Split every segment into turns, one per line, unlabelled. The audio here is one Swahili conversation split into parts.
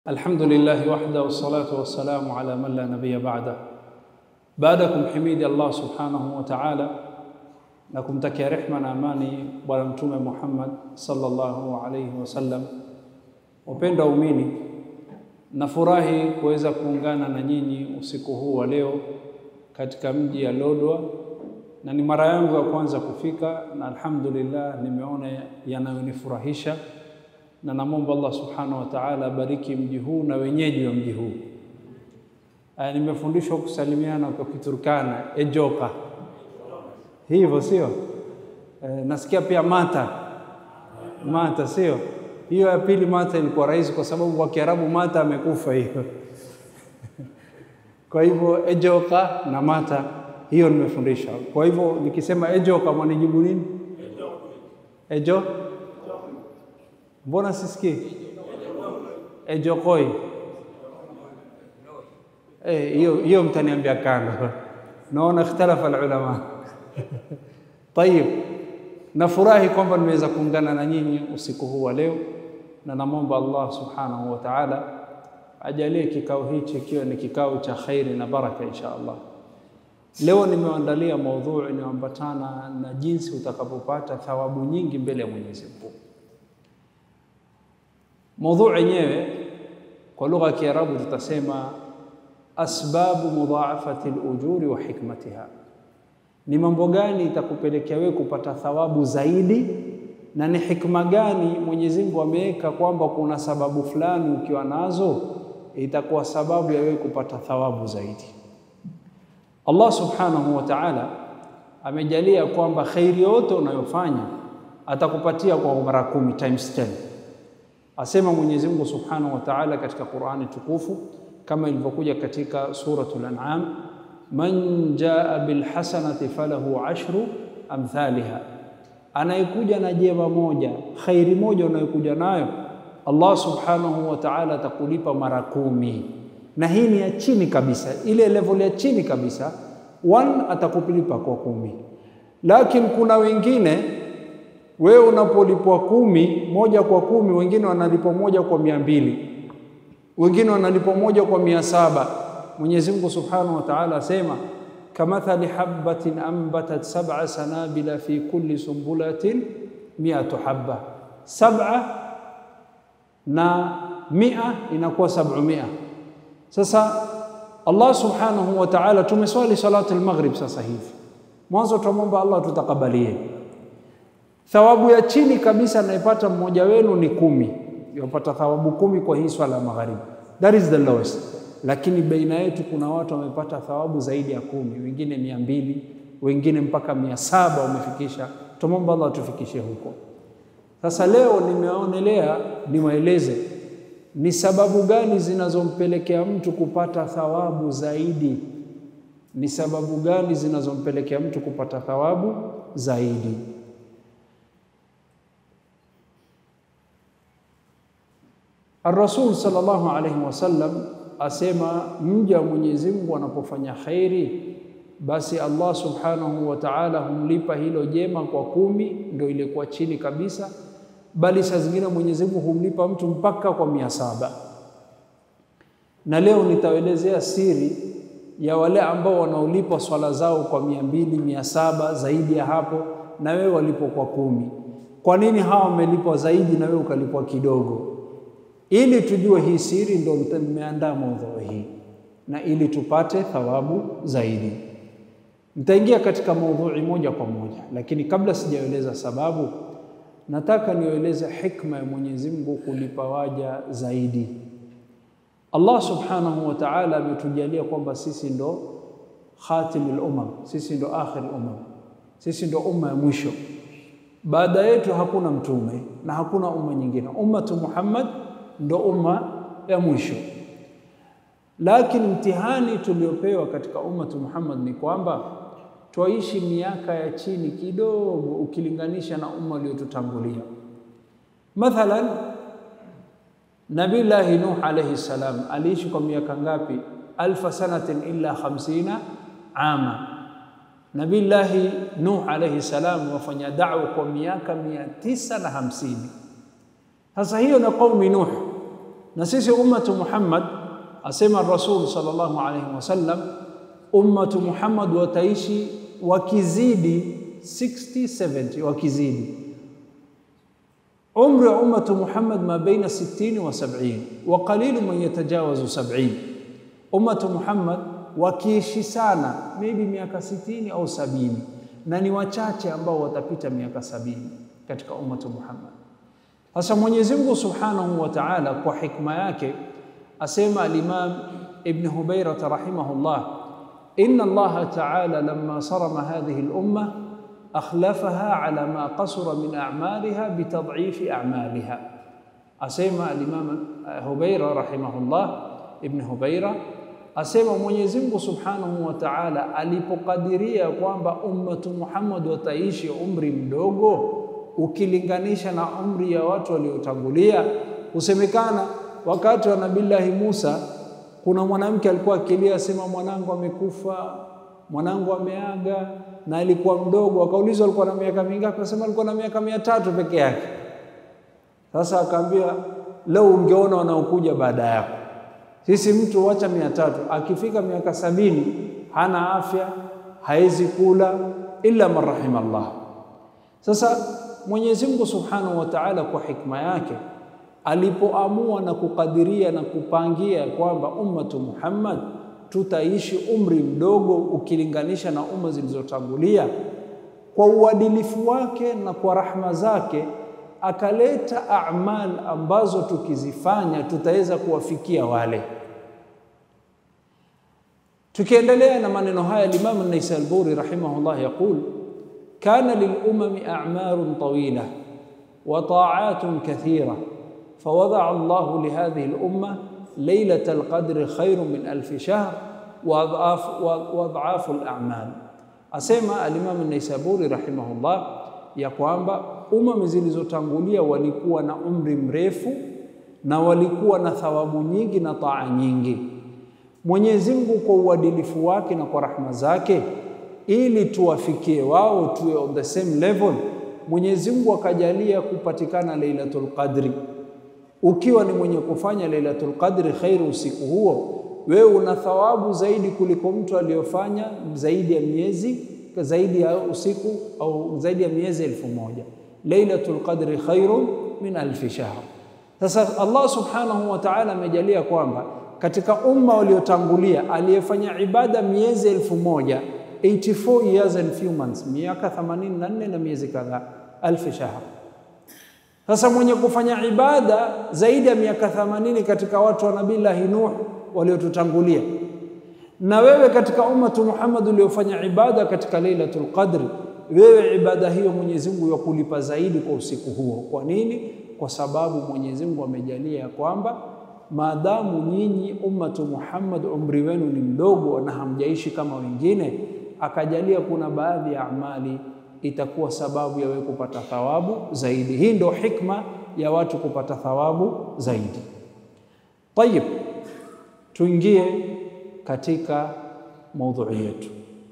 الحمد لله وحده والصلاة والسلام على من لا نبي بعده baada ya kumhimidi Allah subhanahu wa ta'ala na kumtakia rehma na amani bwana mtume Muhammad sallallahu alayhi wasallam, wapenda waumini, nafurahi kuweza kuungana na nyinyi usiku huu wa leo katika mji ya Lodwar, na ni mara yangu ya kwanza kufika, na alhamdulillah nimeona yanayonifurahisha, na namwomba Allah subhanahu wa ta'ala abariki mji huu na wenyeji wa mji huu. Uh, nimefundishwa kusalimiana kwa Kiturkana ejoka, hivyo sio? Uh, nasikia pia mata mata, sio hiyo ya pili. Mata ilikuwa rahisi kwa sababu kwa Kiarabu mata amekufa hiyo kwa hivyo ejoka na mata hiyo nimefundishwa. Kwa hivyo nikisema ejoka mwanijibu nini? Ejo, mbona sisikii? Ejokoi hiyo eh, hiyo mtaniambia kando. Naona ikhtalafa alulama tayib. Nafurahi kwamba nimeweza kuungana na nyinyi usiku huu wa leo, na namwomba Allah subhanahu wa ta'ala ajalie kikao hichi kiwe ni kikao cha khairi na baraka insha Allah. Leo nimeandalia maudhui inayoambatana na jinsi utakapopata thawabu nyingi mbele ya Mwenyezi Mungu. Maudhui yenyewe kwa lugha ya Kiarabu tutasema asbabu mudhaafati alujuri wa hikmatiha, ni mambo gani itakupelekea wewe kupata thawabu zaidi, na ni hikma gani Mwenyezi Mungu ameweka kwamba kuna sababu fulani ukiwa nazo itakuwa sababu ya wewe kupata thawabu zaidi. Allah subhanahu wa ta'ala amejalia kwamba khairi yote unayofanya atakupatia kwa mara kumi times 10. Asema Mwenyezi Mungu subhanahu wa ta'ala katika Qur'ani tukufu kama ilivyokuja katika suratul An'am, man jaa bilhasanati falahu ashru amthaliha, anayekuja na jema moja, khairi moja unayokuja nayo, Allah subhanahu wa ta'ala atakulipa mara kumi. Na hii ni ya chini kabisa, ile level ya chini kabisa, one atakulipa kwa kumi. Lakini kuna wengine wewe unapolipwa kumi moja kwa kumi, wengine wanalipwa moja kwa mia mbili wengine wanalipwa moja kwa mia saba. Mwenyezi Mungu Subhanahu wa Ta'ala asema kamathali habatin ambatat sab'a sanabila fi kulli sumbulatin miatu habba, sab'a na mia inakuwa sab'umia. Sasa Allah Subhanahu wa Ta'ala, tumeswali salatu al-maghrib sasa hivi, mwanzo tunamwomba Allah tutakabalie. Thawabu ya chini kabisa anayepata mmoja wenu ni kumi yapata thawabu kumi kwa hii swala ya magharibi, that is the lowest. Lakini baina yetu kuna watu wamepata thawabu zaidi ya kumi, wengine mia mbili, wengine mpaka mia saba wamefikisha. Tumomba Allah tufikishe huko. Sasa leo nimeonelea niwaeleze ni sababu gani zinazompelekea mtu kupata thawabu zaidi, ni sababu gani zinazompelekea mtu kupata thawabu zaidi. Ar-Rasul sallallahu alayhi wasallam asema mja wa Mwenyezi Mungu anapofanya khairi, basi Allah subhanahu wa ta'ala humlipa hilo jema kwa kumi, ndio ilikuwa chini kabisa, bali saa zingine Mwenyezi Mungu humlipa mtu mpaka kwa mia saba. Na leo nitaelezea siri ya wale ambao wanaolipwa swala zao kwa mia mbili, mia saba, zaidi ya hapo, na wewe walipwa kwa kumi. Kwa nini hawa wamelipwa zaidi na wewe ukalipwa kidogo? Ili tujue hii siri, ndo nimeandaa maudhui hii na ili tupate thawabu zaidi. Nitaingia katika maudhui moja kwa moja, lakini kabla sijaeleza sababu, nataka nieleze hikma ya Mwenyezi Mungu kulipa waja zaidi. Allah subhanahu wa ta'ala ametujalia kwamba sisi ndo khatimul umam, sisi ndo akhir umam, sisi ndo umma ya mwisho. Baada yetu hakuna mtume na hakuna umma nyingine, ummatu Muhammad ndo umma ya mwisho. Lakini mtihani tuliopewa katika ummatu Muhammad ni kwamba twaishi miaka ya chini kidogo ukilinganisha na umma uliotutangulia. Mathalan, Nabillahi Nuh alayhi salam aliishi kwa miaka ngapi? alfa sanatin illa khamsina ama. Nabillahi Nuh alayhi salam wafanya da'wa kwa miaka mia tisa na hamsini. Sasa hiyo na qaumi Nuh Na sisi ummatu Muhammad, asema Rasul sallallahu alaihi wasallam, ummatu Muhammad wataishi wakizidi 60 70, wakizidi umri wa ummatu Muhammad ma baina 60 wa 70 wa qalilu man yatajawazu 70. Ummatu Muhammad wakiishi sana maybe miaka 60 au sabini, na ni wachache ambao watapita miaka sabini katika ummatu Muhammad. Sasa Mwenyezi Mungu Subhanahu wa Ta'ala kwa hikma yake asema al-Imam Ibn Hubayra rahimahullah, inna Allah Ta'ala lamma sarama hadhihi al-umma akhlafaha ala ma qasura min a'maliha bitad'ifi a'maliha. Asema al-Imam Hubayra rahimahullah, Ibn Hubayra asema Mwenyezi Mungu Subhanahu wa Ta'ala alipokadiria kwamba ummatu Muhammad wataishi umri mdogo ukilinganisha na umri ya watu waliotangulia. Husemekana wakati wa Nabillahi Musa kuna mwanamke alikuwa akilia, asema mwanangu amekufa, mwanangu ameaga, na alikuwa mdogo. Akaulizwa alikuwa na miaka mingapi? Akasema alikuwa na miaka mia tatu peke yake. Sasa akaambia leo ungeona wanaokuja baada yako. Sisi mtu wacha mia tatu, akifika miaka sabini hana afya, hawezi kula illa man rahima Allah. Sasa Mwenyezi Mungu Subhanahu wa Ta'ala kwa hikma yake alipoamua na kukadiria na kupangia kwamba ummatu Muhammad tutaishi umri mdogo ukilinganisha na umma zilizotangulia, kwa uadilifu wake na kwa rahma zake akaleta a'mal ambazo tukizifanya tutaweza kuwafikia wale. Tukiendelea na maneno haya, Imam An-Naisaburi rahimahullah yaqul kana lilumami a'marun tawila wa ta'atun kathira fawadaa Allahu lihadhihi al-umma laylata al-qadri khairun min alfi shahr wa adhafu al-a'mal. Asema al-Imam An-Naisaburi rahimahullah ya kwamba umma zilizotangulia walikuwa na umri mrefu na walikuwa na thawabu nyingi na taa nyingi. Mwenyezi Mungu kwa uadilifu wake na kwa rahma zake ili tuwafikie wao tuwe on the same level, Mwenyezi Mungu akajalia kupatikana Lailatul Qadri. Ukiwa ni mwenye kufanya Lailatul Qadri khairu usiku huo, wewe una thawabu zaidi kuliko mtu aliyofanya zaidi ya miezi zaidi ya usiku au zaidi ya miezi elfu moja. Lailatul Qadri khairun min alfi shahr. Sasa Allah subhanahu wa ta'ala amejalia kwamba katika umma waliotangulia aliyefanya ibada miezi elfu moja 84 years and few months, miaka 84 na miezi kadhaa, alfi shahr. Sasa mwenye kufanya ibada zaidi ya miaka 80 katika watu wa Nabillahi Nuh waliotutangulia, na wewe katika ummatu Muhammad uliofanya ibada katika Lailatul Qadri, wewe ibada hiyo Mwenyezi Mungu yakulipa zaidi kwa usiku huo. Kwa nini? Kwa sababu Mwenyezi Mungu amejalia kwamba maadamu nyinyi ummatu Muhammad umri wenu ni mdogo na hamjaishi kama wengine, akajalia kuna baadhi ya amali itakuwa sababu ya wewe kupata thawabu zaidi. Hii ndio hikma ya watu kupata thawabu zaidi. Tayib, tuingie katika maudhui yetu.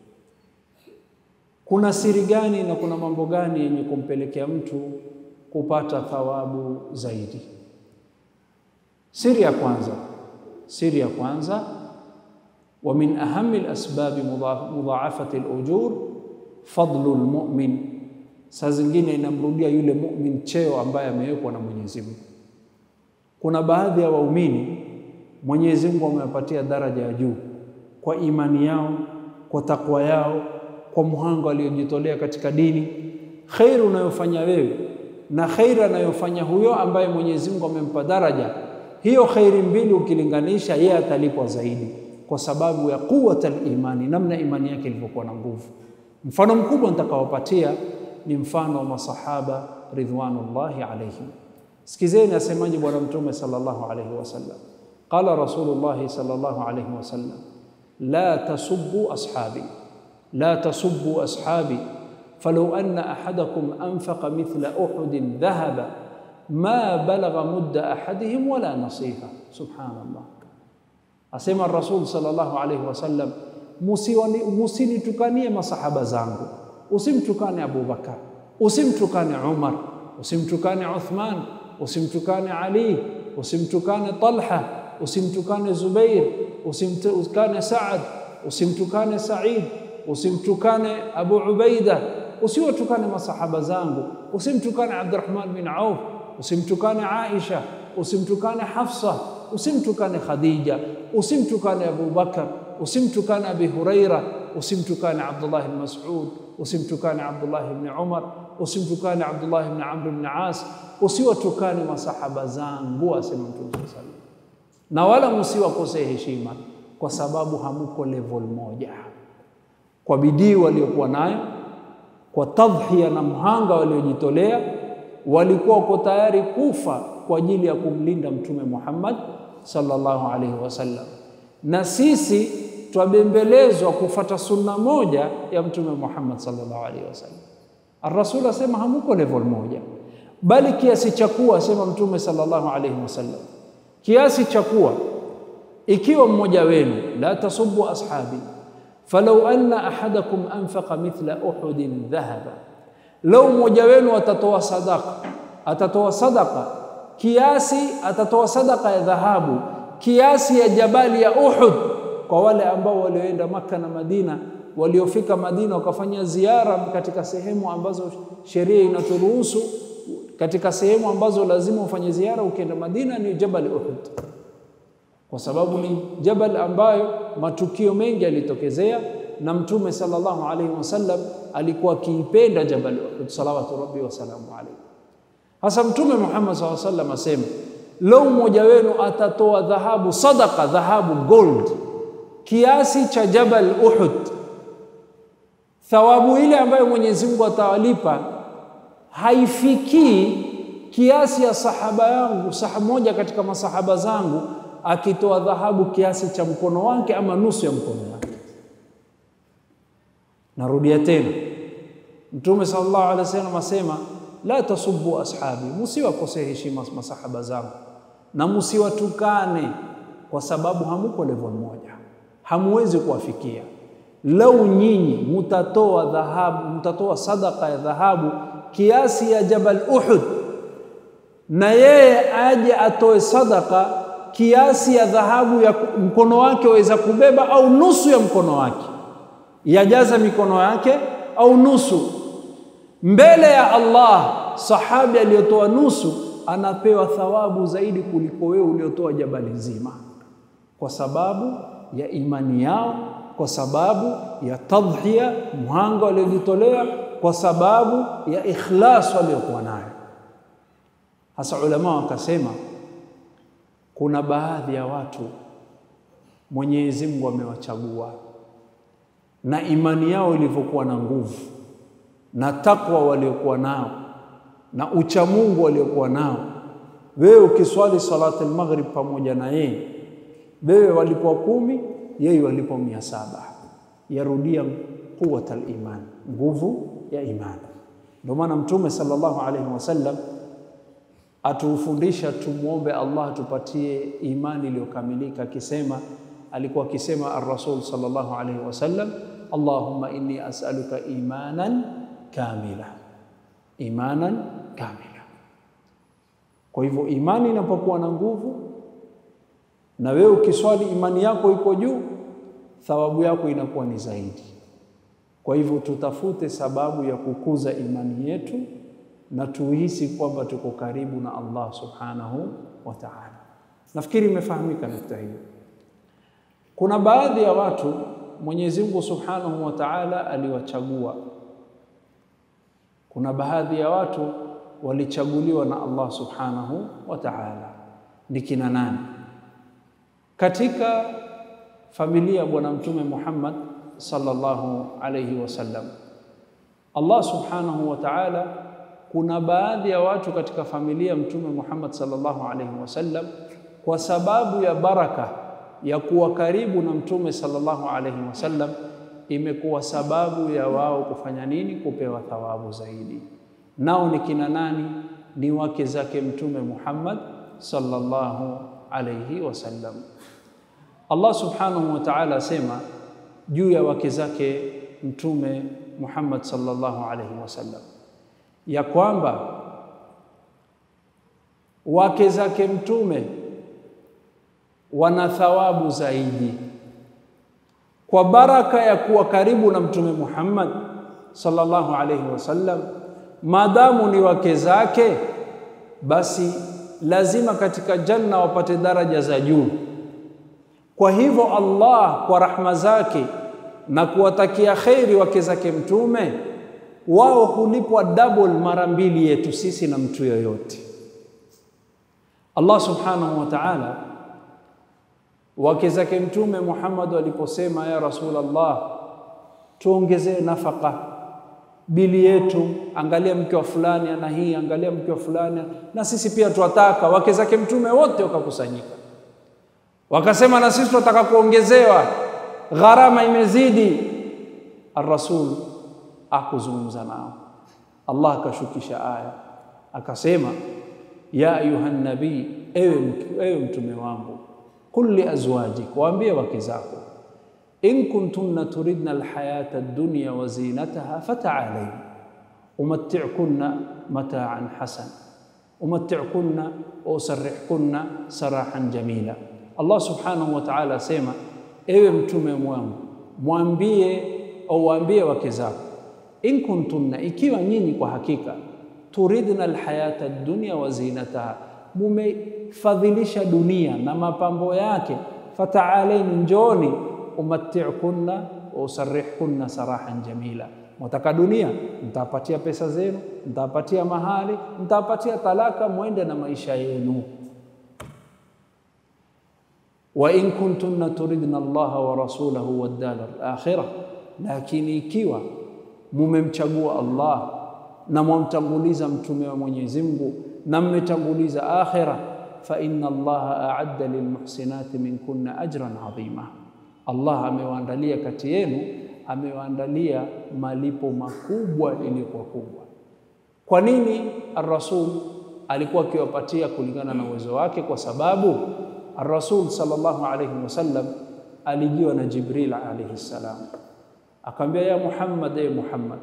Kuna siri gani na kuna mambo gani yenye kumpelekea mtu kupata thawabu zaidi? Siri ya kwanza, siri ya kwanza, wa min ahami alasbabi mudhaafati alujur fadlu almu'min. Saa zingine inamrudia yule mu'min cheo ambaye amewekwa na Mwenyezi Mungu. Kuna baadhi ya waumini Mwenyezi Mungu amewapatia daraja ya juu kwa imani yao, kwa takwa yao, kwa mhanga aliyojitolea katika dini. Kheri unayofanya wewe na kheri anayofanya huyo ambaye Mwenyezi Mungu amempa daraja hiyo, kheri mbili ukilinganisha, yeye atalipwa zaidi kwa sababu ya quwwatul imani, namna imani yake ilivyokuwa na nguvu. Mfano mkubwa nitakawapatia ni mfano wa masahaba ridwanullahi alaihim. Sikizeni asemaje Bwana Mtume sallallahu alaihi wasallam, qala Rasulullahi sallallahu alaihi wasallam, la tasubbu ashabi la tasubbu ashabi falau anna ahadakum anfaqa mithla uhudin dhahaba ma balagha mudda ahadihim wala nasifa. Subhanallah, asema Rasul sallallahu alaihi wasallam Musinitukanie masahaba zangu, usimtukane Abu Bakar, usimtukane Umar, usimtukane Uthman, usimtukane Ali, usimtukane Talha, usimtukane Zubair, usimtukane Saad, usimtukane Said, usimtukane Abu Ubaida, usiwatukane masahaba zangu, usimtukane Abdurrahman bin Auf, usimtukane Aisha, usimtukane Hafsa, usimtukane Khadija, usimtukane Abu Bakar, usimtukane Abi Huraira, usimtukane Abdullah bin Mas'ud, usimtukane Abdullah bin Umar, usimtukane Abdullah bin Amr bin As, usiwatukane masahaba zangu, asema Mtume sallallahu alaihi wasallam, na wala msiwakosee heshima, kwa sababu hamuko level moja. Kwa bidii waliokuwa nayo, kwa tadhhiya na mhanga waliojitolea, walikuwa wako tayari kufa kwa ajili ya kumlinda Mtume Muhammad sallallahu alaihi wasallam, na sisi twabembelezwa kufata sunna moja ya Mtume Muhammad sallallahu alaihi wasallam. Ar-Rasul asema hamuko level moja, bali kiasi cha kuwa, asema Mtume sallallahu alaihi wasallam, kiasi cha kuwa ikiwa mmoja wenu, la tasubbu ashabi falau anna ahadakum anfaqa mithla uhudin dhahaba, lau mmoja wenu atatoa sadaka, atatoa sadaka kiasi, atatoa sadaka ya dhahabu kiasi ya jabali ya Uhud, kwa wale ambao walioenda Maka na Madina, waliofika Madina wakafanya ziara katika sehemu ambazo sheria inaturuhusu, katika sehemu ambazo lazima ufanye ziara ukienda Madina ni Jabal Uhud, kwa sababu ni jabal ambayo matukio mengi yalitokezea, na Mtume sallallahu alaihi wasallam alikuwa akiipenda Jabal Uhud, salawatu rabbi wasalamu alaihi. Hasa Mtume Muhammad sallallahu alaihi wasallam asema lau mmoja wenu atatoa dhahabu sadaka, dhahabu gold kiasi cha Jabal Uhud, thawabu ile ambayo Mwenyezi Mungu atawalipa haifikii kiasi ya sahaba yangu, sahaba moja katika masahaba zangu akitoa dhahabu kiasi cha mkono wake ama nusu ya mkono wake. Narudia tena, Mtume sallallahu alaihi wasallam asema la tasubbu ashabi, musiwakosee heshima masahaba zangu na musiwatukane, kwa sababu hamuko level moja, hamuwezi kuwafikia. Lau nyinyi mutatoa dhahabu, mutatoa sadaka ya dhahabu kiasi ya Jabal Uhud, na yeye aje atoe sadaka kiasi ya dhahabu ya mkono wake waweza kubeba, au nusu ya mkono wake, yajaza mikono yake au nusu mbele ya Allah, sahabi aliyotoa nusu anapewa thawabu zaidi kuliko wewe uliotoa jabali nzima, kwa sababu ya imani yao, kwa sababu ya tadhhiya, mhanga waliojitolea, kwa sababu ya ikhlas waliokuwa nayo. Hasa ulama wakasema kuna baadhi ya watu Mwenyezi Mungu amewachagua na imani yao ilivyokuwa na nguvu na takwa waliokuwa nao na uchamungu waliokuwa nao. Wewe ukiswali salati al-maghrib pamoja na yeye, wewe walipwa kumi, yeye walipwa mia saba. Yarudia quwwat al-iman, nguvu ya imani. Ndio maana Mtume sallallahu alaihi wasallam atufundisha tumwombe Allah atupatie imani iliyokamilika, akisema alikuwa akisema ar-Rasul sallallahu alaihi wasallam, Allahumma inni as'aluka imanan kamila imanan kamila. Kwa hivyo imani inapokuwa na nguvu, na wewe ukiswali imani yako iko juu, thawabu yako inakuwa ni zaidi. Kwa hivyo tutafute sababu ya kukuza imani yetu na tuhisi kwamba tuko karibu na Allah subhanahu wa ta'ala. Nafikiri imefahamika nukta hiyo. Kuna baadhi ya watu Mwenyezi Mungu subhanahu wa ta'ala aliwachagua kuna baadhi ya watu walichaguliwa na Allah subhanahu wa ta'ala. Ni kina nani? Katika familia ya Bwana Mtume Muhammad sallallahu alayhi wasallam, Allah subhanahu wa ta'ala, kuna baadhi ya watu katika familia ya Mtume Muhammad sallallahu alayhi wasallam, kwa sababu ya baraka ya kuwa karibu na Mtume sallallahu alayhi wasallam imekuwa sababu ya wao kufanya nini? Kupewa thawabu zaidi. Nao ni kina nani? Ni wake zake Mtume Muhammad sallallahu alayhi wasallam. Allah subhanahu wa ta'ala asema juu ya wake zake Mtume Muhammad sallallahu alayhi wasallam ya kwamba wake zake Mtume wana thawabu zaidi kwa baraka ya kuwa karibu na Mtume Muhammad sallallahu alaihi wasallam. Maadamu ni wake zake, basi lazima katika janna wapate daraja za juu. Kwa hivyo Allah kwa rahma zake na kuwatakia kheri wake zake Mtume, wao hulipwa double mara mbili yetu sisi na mtu yoyote. Allah subhanahu wa ta'ala wake zake Mtume Muhammad aliposema, ya Rasulullah, tuongezee nafaka bili yetu, angalia mke wa fulani ana hii, angalia mke wa fulani, na sisi pia twataka. Wake zake Mtume wote wakakusanyika, wakasema na sisi tunataka kuongezewa, gharama imezidi. Ar-Rasul akuzungumza nao, Allah akashukisha aya akasema, ya ayuha nabii, ewe, ewe mtume wangu Qul li azwajik, waambie wake zako, in kuntunna turidna alhayata ad-dunya wa zinataha fata'alayn umatti'kunna mata'an hasan umatti'kunna wa usarrihkunna sarahan jamila. Allah subhanahu wa ta'ala asema, ewe mtume wangu, mwambie au waambie wake zako, in kuntunna, ikiwa nyinyi kwa hakika, turidna alhayata ad-dunya wa zinataha mumefadhilisha dunia na mapambo yake, fataalaini, njoni, umatti'kunna wa usarrihkunna sarahan jamila. Mwataka dunia, mtapatia pesa zenu, mtapatia mahali, mtapatia talaka, mwende na maisha yenu. Wa in kuntunna turidna Allaha wa rasulahu wad dara al-akhirah, lakini ikiwa mumemchagua Allah na mwamtanguliza mtume wa Mwenyezi Mungu na mmetanguliza akhira, fa inna Allaha a'adda lilmuhsinati minkunna ajran adhima, Allah amewaandalia kati yenu, amewaandalia malipo makubwa iliyokuwa kubwa. Kwa nini ar-Rasul alikuwa akiwapatia kulingana na uwezo wake? Kwa sababu ar-Rasul sallallahu alayhi wasallam alijiwa na Jibril alayhi salam, akamwambia ya Muhammad, ya Muhammad,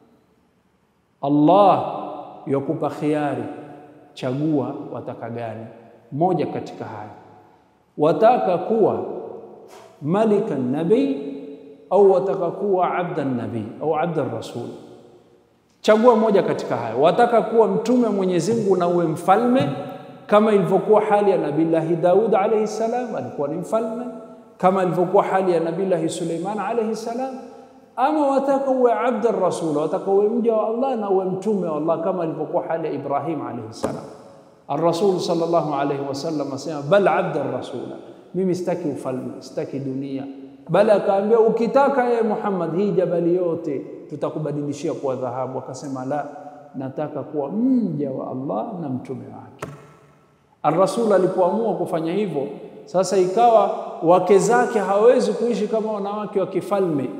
Allah yakupa khiari Chagua wataka gani? Moja katika haya, wataka kuwa malika nabii au wataka kuwa abda nabii au abda rasul? Chagua moja katika haya. Wataka kuwa mtume wa Mwenyezi Mungu na uwe mfalme kama ilivyokuwa hali ya Nabillahi Daud alayhi salam, alikuwa ni mfalme kama ilivyokuwa hali ya Nabillahi Suleiman alayhi salam, ama wataka uwe abda rasul, wataka uwe mja wa Allah na uwe mtume wa Allah kama ilivyokuwa hali ya Ibrahim alayhi salam. Ar-Rasul sallallahu alayhi wasallam asema bal abda rasula, mimi sitaki ufalme, sitaki dunia, bali akaambia ukitaka ye Muhammad, hii jabali yote tutakubadilishia kuwa dhahabu. Akasema la, nataka kuwa mja wa Allah na mtume wake. Ar-Rasul alipoamua kufanya hivyo, sasa ikawa wake zake hawezi kuishi kama wanawake wa kifalme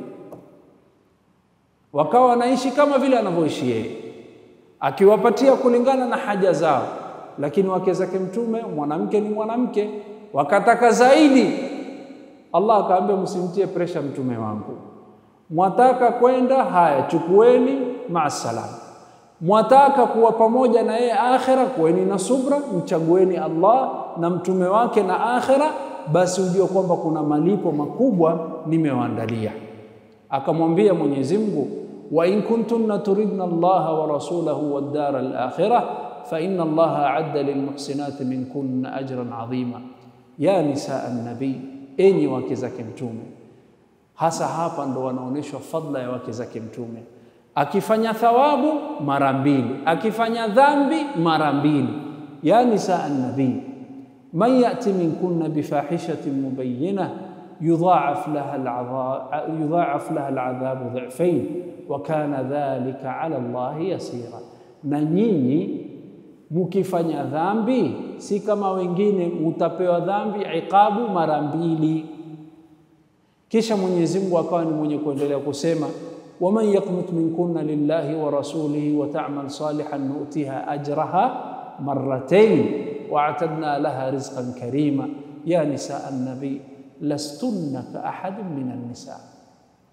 wakawa wanaishi kama vile anavyoishi yeye, akiwapatia kulingana na haja zao. Lakini wake zake Mtume, mwanamke ni mwanamke, wakataka zaidi. Allah akaambia, msimtie presha mtume wangu, mwataka kwenda haya, chukueni, maasalam. Mwataka kuwa pamoja na yeye akhira, kuweni na subra, mchagueni Allah na mtume wake na akhira, basi ujue kwamba kuna malipo makubwa nimewaandalia. Akamwambia Mwenyezi Mungu, wa in kuntunna turidna Allaha wa rasulahu wad dara al-akhirah fa inna Allaha a'adda lilmuhsinati minkunna ajran adhima. Ya nisaa an-nabii, enyi wake zake Mtume. Hasa hapa ndo wanaonyeshwa fadla ya wake zake Mtume, akifanya thawabu mara mbili, akifanya dhambi mara mbili. Ya nisaa an-nabii, man yati minkunna bifahishatin mubayyinah yudhaaf laha al'adhab yudhaaf laha al'adhabu dhi'fain wa kana dhalika 'ala Allahi yasira, na nyinyi mukifanya dhambi si kama wengine, mutapewa dhambi iqabu mara mbili. Kisha Mwenyezi Mungu akawa ni mwenye kuendelea kusema, waman yaqnut minkunna lillahi wa rasulihi wa ta'mal salihan nu'tiha ajraha marratayn wa a'tadna laha rizqan karima ya nisaa an-nabi lastunna ka ahadin min an-nisa.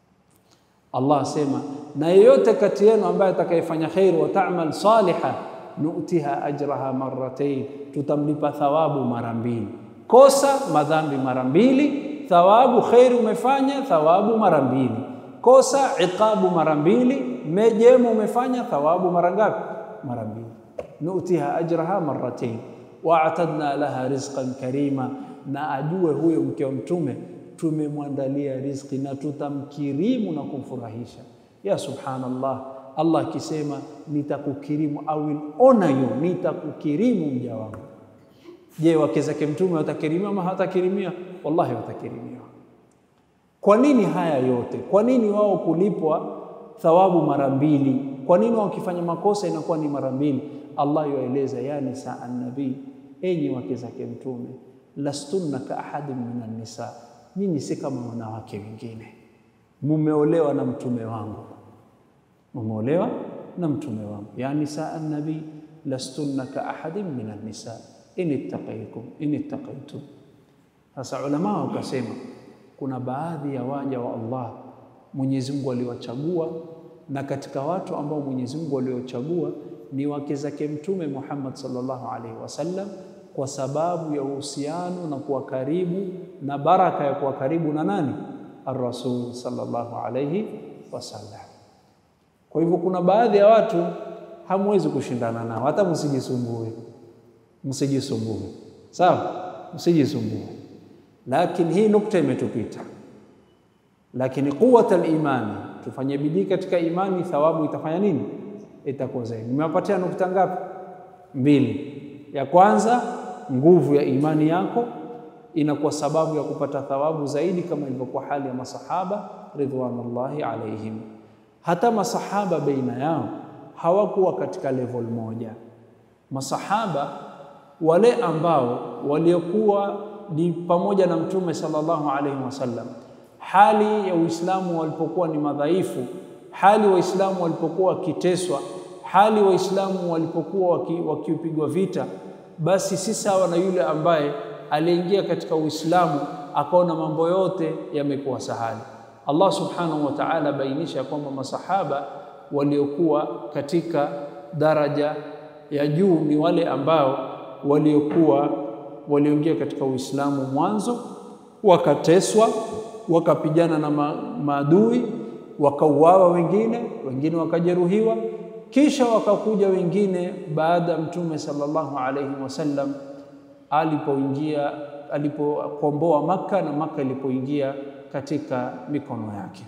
Allah asema, na yeyote kati yenu ambaye atakayefanya kheri wa ta'mal saliha, nutiha ajraha marratain, tutamlipa thawabu mara mbili. Kosa madhambi mara mbili, thawabu kheri umefanya thawabu mara mbili. Kosa iqabu mara mbili, mejema umefanya thawabu mara ngapi? Mara mbili. Nutiha ajraha marratain wa atadna laha rizqan karima, na ajue huyo mke wa Mtume tumemwandalia riziki na tutamkirimu na kumfurahisha. Ya subhanallah, Allah akisema nitakukirimu, I will honor you, nitakukirimu mja wangu. Je, wake zake Mtume watakirimiwa ama hawatakirimiwa? Wallahi watakirimiwa. Kwa nini haya yote? Kwa nini wao kulipwa thawabu mara mbili? Kwa nini wao wakifanya makosa inakuwa ni mara mbili? Allah yueleza, ya nisa annabii, enyi wake zake Mtume, lastunna ka ahadin minan nisa, nyinyi si kama wanawake wengine, mumeolewa na mtume wangu, mumeolewa na mtume wangu. Ya nisa annabii, lastunna ka ahadin minan nisa in ittaqaytum in ittaqaytum. Sasa ulama wakasema kuna baadhi ya waja wa Allah Mwenyezi Mungu aliwachagua, na katika watu ambao Mwenyezi Mungu aliochagua ni wake zake Mtume Muhammad sallallahu alaihi wasallam, kwa sababu ya uhusiano na kuwa karibu na baraka ya kuwa karibu na nani? Ar-Rasul sallallahu alaihi wasallam. Kwa hivyo kuna baadhi ya watu hamwezi kushindana nao, hata msijisumbue, msijisumbue, sawa, msijisumbue. Lakini hii nukta imetupita, lakini quwwat al-imani, tufanye bidii katika imani, thawabu itafanya nini? Itakuwa zaidi. Nimewapatia nukta ngapi? Mbili. Ya kwanza, nguvu ya imani yako inakuwa sababu ya kupata thawabu zaidi, kama ilivyokuwa hali ya masahaba ridwanullahi alaihim. Hata masahaba baina yao hawakuwa katika level moja. Masahaba wale ambao waliokuwa ni pamoja na Mtume sallallahu alaihi wasallam, hali ya Uislamu walipokuwa ni madhaifu, hali Waislamu walipokuwa wakiteswa, hali Waislamu walipokuwa wakipigwa vita, basi si sawa na yule ambaye aliingia katika Uislamu akaona mambo yote yamekuwa sahali. Allah subhanahu wa ta'ala bainisha kwamba masahaba waliokuwa katika daraja ya juu ni wale ambao waliokuwa walioingia katika Uislamu mwanzo, wakateswa, wakapigana na ma maadui, wakauawa wengine, wengine wakajeruhiwa, kisha wakakuja wengine baada ya Mtume sallallahu alaihi wasallam alipoingia alipokomboa Makka na Makka ilipoingia katika mikono yake.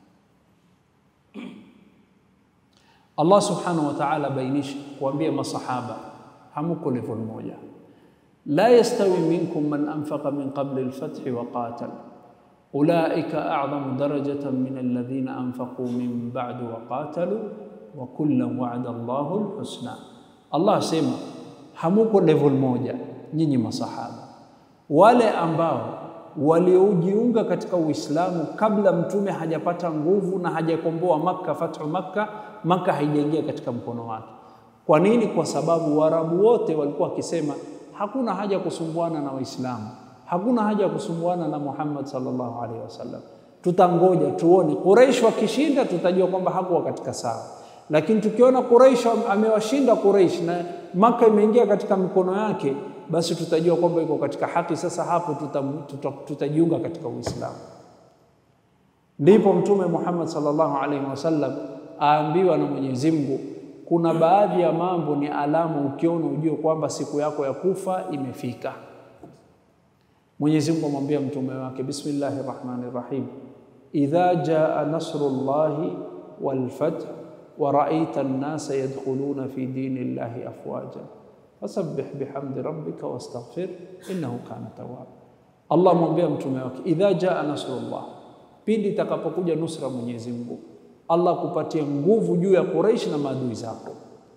Allah subhanahu wa ta'ala bainisha kuambia masahaba hamuko level moja la yastawi minkum man anfaqa min qabli al-fathi wa qatal ulaika a'zamu darajatan min alladhina anfaqu min ba'du wa qatalu wa kullan wa'ada Allahu al-husna. Allah asema hamuko level moja nyinyi masahaba, wale ambao waliojiunga katika Uislamu kabla mtume hajapata nguvu na hajakomboa Makka, fathu Makka, Makka haijaingia katika mkono wake. Kwa nini? Kwa sababu Waarabu wote walikuwa wakisema hakuna haja ya kusumbuana na Waislamu, hakuna haja ya kusumbuana na Muhammad sallallahu alaihi wasallam, tutangoja tuone. Quraish wakishinda, tutajua kwamba hakuwa katika sawa, lakini tukiona Quraish amewashinda Quraish na Makka imeingia katika mikono yake, basi tutajua kwamba iko katika haki. Sasa hapo tutajiunga tuta, tuta katika Uislamu. Ndipo Mtume Muhammad sallallahu alaihi wasallam aambiwa na Mwenyezi Mungu kuna baadhi ya mambo ni alama, ukiona ujue kwamba siku yako ya kufa imefika. Mwenyezi Mungu amwambia mtume wake, bismillahir rahmanir rahim, idha jaa nasrullahi wal fath wa ra'aita an-nasa yadkhuluna fi dinillahi afwaja fasabbih bihamdi rabbika wastaghfir innahu kana tawwab. Allah amwambia mtume wake, idha jaa nasrullah, pindi itakapokuja nusra Mwenyezi Mungu Allah kupatia nguvu juu ya Quraish na maadui zako.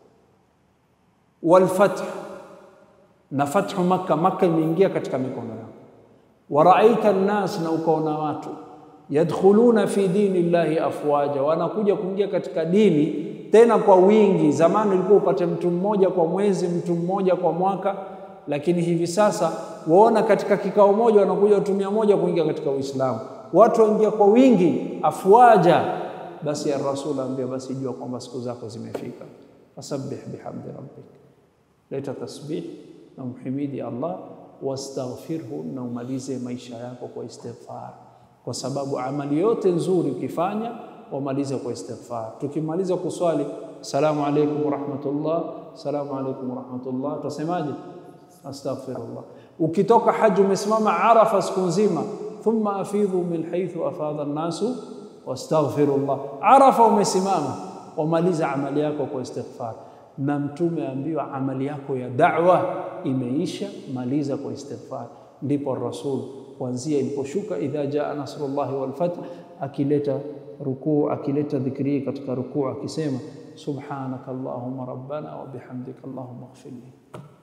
Wal fath na fathu Makka, Makka imeingia katika mikono yako. Wa raaita nnas, na ukaona watu yadkhuluna fi dini llahi afwaja, wanakuja kuingia katika dini tena kwa wingi. Zamani ilikuwa upate mtu mmoja kwa mwezi, mtu mmoja kwa mwaka, lakini hivi sasa waona katika kikao moja wanakuja watu mia moja kuingia katika Uislamu. Watu waingia kwa wingi, afwaja basi ya Rasul ambia, basi jua kwamba siku zako zimefika. Fasabbih bihamdi rabbik, leta tasbih na mhimidi Allah, wastaghfirhu, na umalize maisha yako kwa istighfar, kwa sababu amali yote nzuri ukifanya wamalize kwa istighfar. Tukimaliza kuswali assalamu alaykum warahmatullah, assalamu alaykum warahmatullah, tutasemaje? Astaghfirullah. Ukitoka haji umesimama Arafa siku nzima, thumma afidhu min haythu afadha an-nasu wastaghfirullah. Arafa umesimama, wamaliza amali yako kwa istighfar. Na Mtume aambiwa amali yako ya da'wa imeisha, maliza kwa istighfar. Ndipo Rasul kuanzia iliposhuka idha jaa nasrullahi wal fath, akileta rukuu, akileta dhikri katika rukuu akisema subhanaka allahumma rabbana wa bihamdika allahumma ighfirli.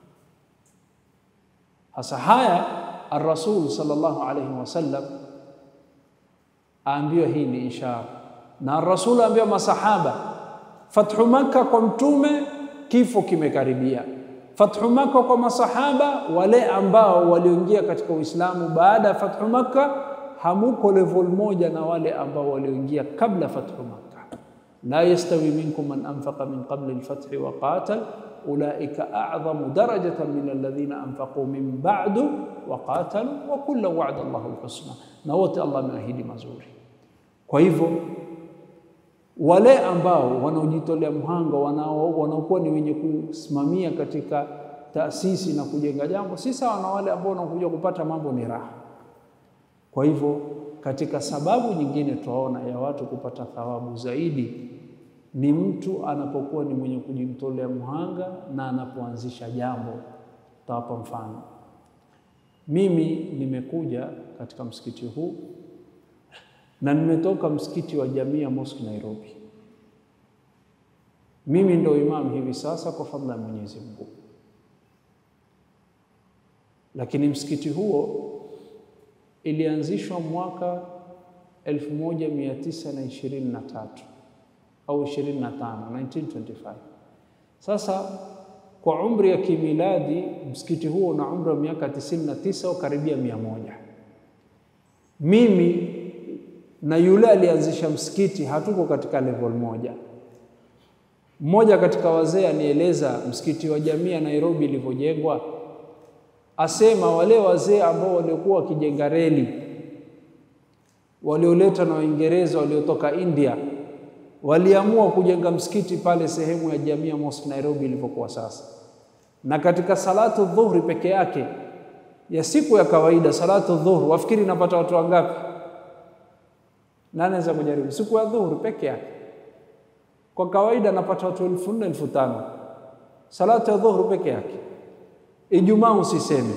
Hasa haya ar-Rasul sallallahu alayhi wasallam aambiwa hii ni ishara, na ar-Rasul aambiwa masahaba, fathu Makka kwa mtume kifo kimekaribia. Fathu Makka kwa masahaba wale ambao walioingia katika Uislamu baada ya fathu Makka, hamuko level moja na wale ambao walioingia kabla fathu Makka. La yastawi minkum man anfaqa min qabli al-fathi wa qatal ulaika a'dhamu darajatan min alladhina anfaqu min ba'du wa qatalu wa kullu wa'ada Allahu al-husna, na wote Allah ameahidi mazuri. Kwa hivyo wale ambao wanaojitolea mhanga wanaokuwa ni wenye kusimamia katika taasisi na kujenga jambo si sawa na wale ambao wanakuja kupata mambo ni raha. Kwa hivyo katika sababu nyingine tunaona ya watu kupata thawabu zaidi ni mtu anapokuwa ni mwenye kujitolea mhanga na anapoanzisha jambo. Tawapa mfano, mimi nimekuja katika msikiti huu na nimetoka msikiti wa Jamia Mosque Nairobi. Mimi ndo imam hivi sasa kwa fadhila ya Mwenyezi Mungu, lakini msikiti huo ilianzishwa mwaka 1923 au 25, 1925. Sasa kwa umri ya kimiladi msikiti huo una umri wa miaka 99 au karibia mia moja. Mimi na yule alianzisha msikiti hatuko katika level moja. Mmoja katika wazee anieleza msikiti wa Jamia Nairobi ilivyojengwa, asema wale wazee ambao waliokuwa wakijenga reli walioleta na Waingereza waliotoka India waliamua kujenga msikiti pale sehemu ya Jamia Mosque Nairobi ilivyokuwa sasa, na katika salatu dhuhri peke yake ya siku ya kawaida, salatu dhuhri, wafikiri napata watu wangapi? Nani anaweza kujaribu? Siku ya dhuhuri peke yake kwa kawaida napata watu elfu nne elfu tano salatu ya dhuhuri peke yake. Ijumaa usiseme.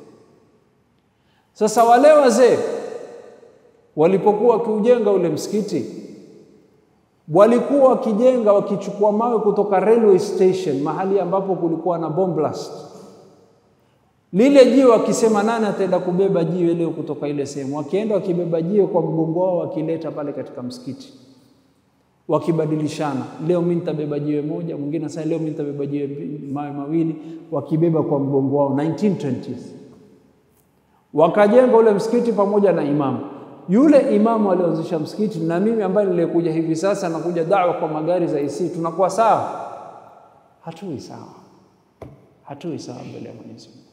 Sasa wale wazee walipokuwa wakiujenga ule msikiti, walikuwa wakijenga wakichukua mawe kutoka railway station, mahali ambapo kulikuwa na bomb blast. Lile jiwe wakisema, nani ataenda kubeba jiwe leo kutoka ile sehemu? Wakienda wakibeba jiwe kwa mgongo wao, wakileta pale katika msikiti, wakibadilishana. Leo mimi nitabeba jiwe moja, mwingine sasa, leo mimi nitabeba jiwe mawe mawili, wakibeba kwa mgongo wao. 1920s wakajenga ule msikiti pamoja na imamu. Yule imamu alioanzisha msikiti na mimi ambaye nilikuja hivi sasa nakuja dawa kwa magari za IC, tunakuwa sawa? Hatui sawa, hatui sawa mbele ya Mwenyezi Mungu.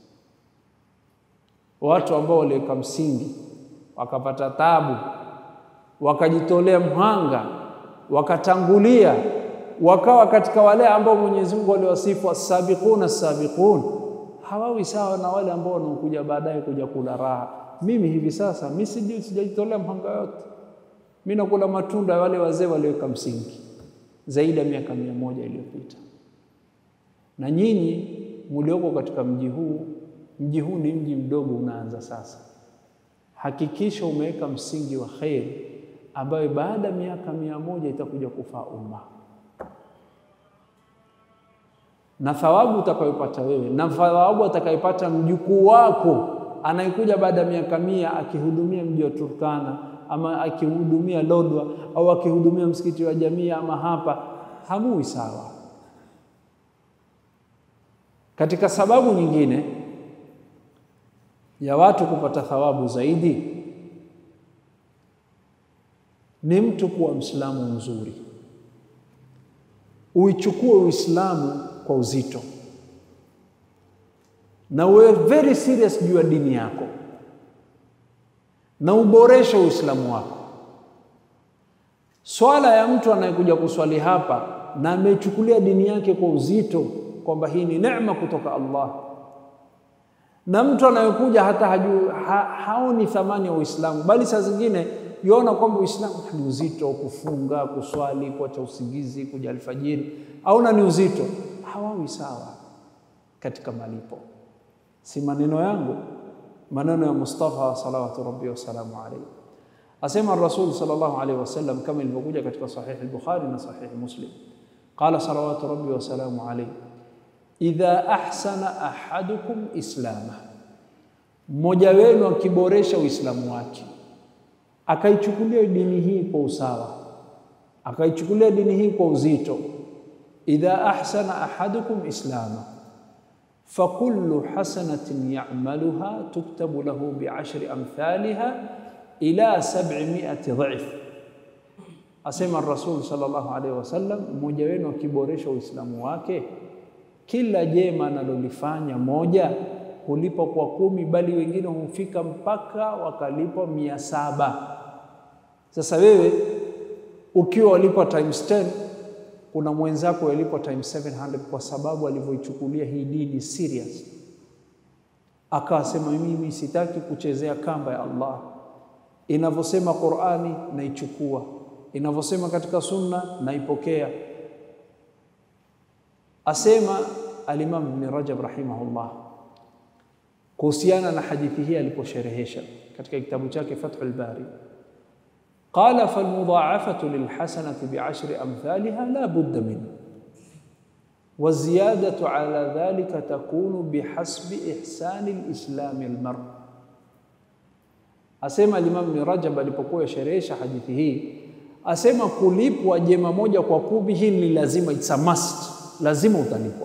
Watu ambao waliweka msingi wakapata tabu, wakajitolea mhanga, wakatangulia, wakawa katika wale ambao Mwenyezi Mungu aliwasifu as-sabiquna as-sabiqun, hawawi sawa na wale ambao wanaokuja baadaye kuja kula raha. Mimi hivi sasa mimi sijajitolea mhanga yote, mimi nakula matunda ya wale wazee waliweka msingi zaidi ya miaka mia moja iliyopita. Na nyinyi mlioko katika mji huu mji huu ni mji mdogo unaanza sasa. Hakikisha umeweka msingi wa kheri ambayo baada ya miaka mia moja itakuja kufaa umma, na thawabu utakayopata wewe na thawabu atakayopata mjukuu wako anayekuja baada ya miaka mia akihudumia mji wa Turkana ama akihudumia Lodwa au akihudumia msikiti wa Jamia ama hapa, hamui sawa. Katika sababu nyingine ya watu kupata thawabu zaidi ni mtu kuwa Mwislamu mzuri, uichukue Uislamu kwa uzito. na uwe very serious juu ya dini yako na uboreshe Uislamu wako. Swala ya mtu anayekuja kuswali hapa na amechukulia dini yake kwa uzito kwamba hii ni neema kutoka Allah, na mtu anayekuja hata haju, ha, haoni thamani ya Uislamu, bali saa zingine yuona kwamba Uislamu ni uzito, kufunga, kuswali, kuacha usingizi, kuja alfajiri, aona ni uzito, hawawi sawa katika malipo. Si maneno yangu, maneno ya Mustafa salawatu rabbi wasalamu alaihi. Asema Rasul sallallahu alaihi wasallam kama ilivyokuja katika Sahih al-Bukhari na Sahih Muslim, qala salawatu rabbi wasalamu alaihi, idha ahsana ahadukum islama, mmoja wenu akiboresha Uislamu wake akaichukulia dini hii kwa usawa, akaichukulia dini hii kwa uzito, idha ahsana ahadukum islama fakullu hasanatin ya'maluha tuktabu lahu bi'ashri amthaliha ila sab'imi'ati dha'if. Asema Rasul sallallahu alaihi wasallam, mmoja wenu akiboresha Uislamu wake, kila jema analolifanya moja hulipa kwa kumi, bali wengine hufika mpaka wakalipwa mia saba. Sasa wewe ukiwa walipwa times 10 kuna mwenzako yalipwa times 700 kwa sababu alivyoichukulia hii dini serious, akasema mimi sitaki kuchezea kamba ya Allah. Inavyosema Qur'ani naichukua, inavyosema katika Sunna naipokea. Asema Al-Imam Ibn Rajab rahimahullah kuhusiana na hadithi hii aliposherehesha katika kitabu chake Fathul Bari qala falmudhaafatu lilhasanati biashri amthaliha la budda min waziyadatu ala dhalika takunu bihasbi ihsani lislami almar. Asema Imam Ibn Rajab alipokuwa sherehesha hadithi hii, asema kulipwa jema moja kwa kumi, hii ni lazima, it's a must, lazima utalipwa.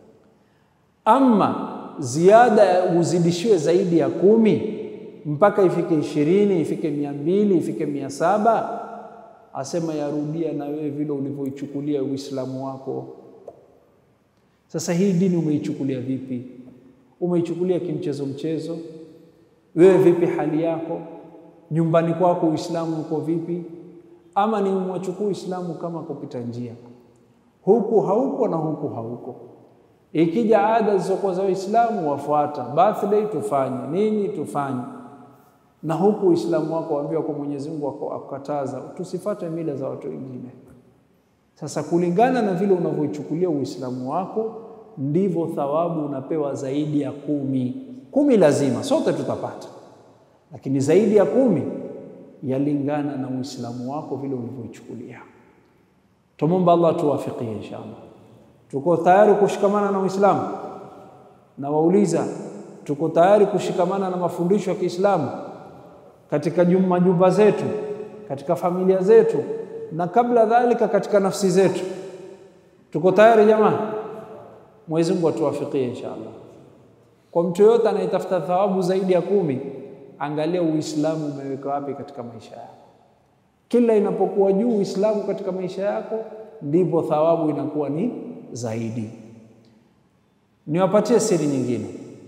Ama ziada uzidishiwe zaidi ya kumi mpaka ifike ishirini ifike mia mbili ifike mia saba asema yarudia na wewe vile ulivyoichukulia Uislamu wako. Sasa hii dini umeichukulia vipi? Umeichukulia kimchezo mchezo? Wewe vipi hali yako nyumbani kwako, Uislamu uko vipi? Ama ni umwachukua Uislamu kama kupita njia, huku hauko na huku hauko Ikija ada zilizokuwa za Uislamu wafuata, birthday tufanye nini, tufanye na huku Uislamu wako waambiwa kwa Mwenyezi Mungu akukataza tusifate mila za watu wengine. Sasa kulingana na vile unavyoichukulia Uislamu wako ndivyo thawabu unapewa zaidi ya kumi. Kumi lazima sote tutapata, lakini zaidi ya kumi yalingana na Uislamu wako vile ulivyoichukulia. Tumomba Allah tuwafikie inshallah. Tuko tayari kushikamana na Uislamu? Na wauliza, tuko tayari kushikamana na mafundisho ya Kiislamu katika majumba zetu, katika familia zetu, na kabla dhalika katika nafsi zetu? Tuko tayari jamaa? Mwenyezi Mungu atuwafikie inshallah. Kwa mtu yoyote anayetafuta thawabu zaidi ya kumi, angalia Uislamu umeweka wapi katika maisha yako. Kila inapokuwa juu Uislamu katika maisha yako, ndipo thawabu inakuwa ni zaidi. Niwapatie siri nyingine,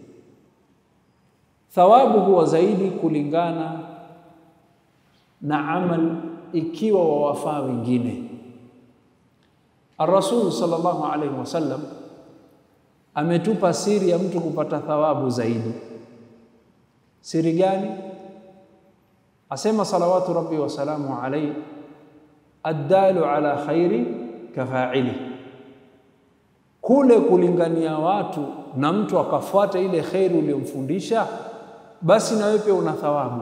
thawabu huwa zaidi kulingana na amal, ikiwa wawafaa wengine. Ar-Rasul sallallahu alaihi wasallam ametupa siri ya mtu kupata thawabu zaidi. Siri gani? Asema salawatu rabbi wasalamu alaihi, addalu ala khairi kafaili kule kulingania watu na mtu akafuata ile kheri uliyomfundisha, basi na wewe pia una thawabu.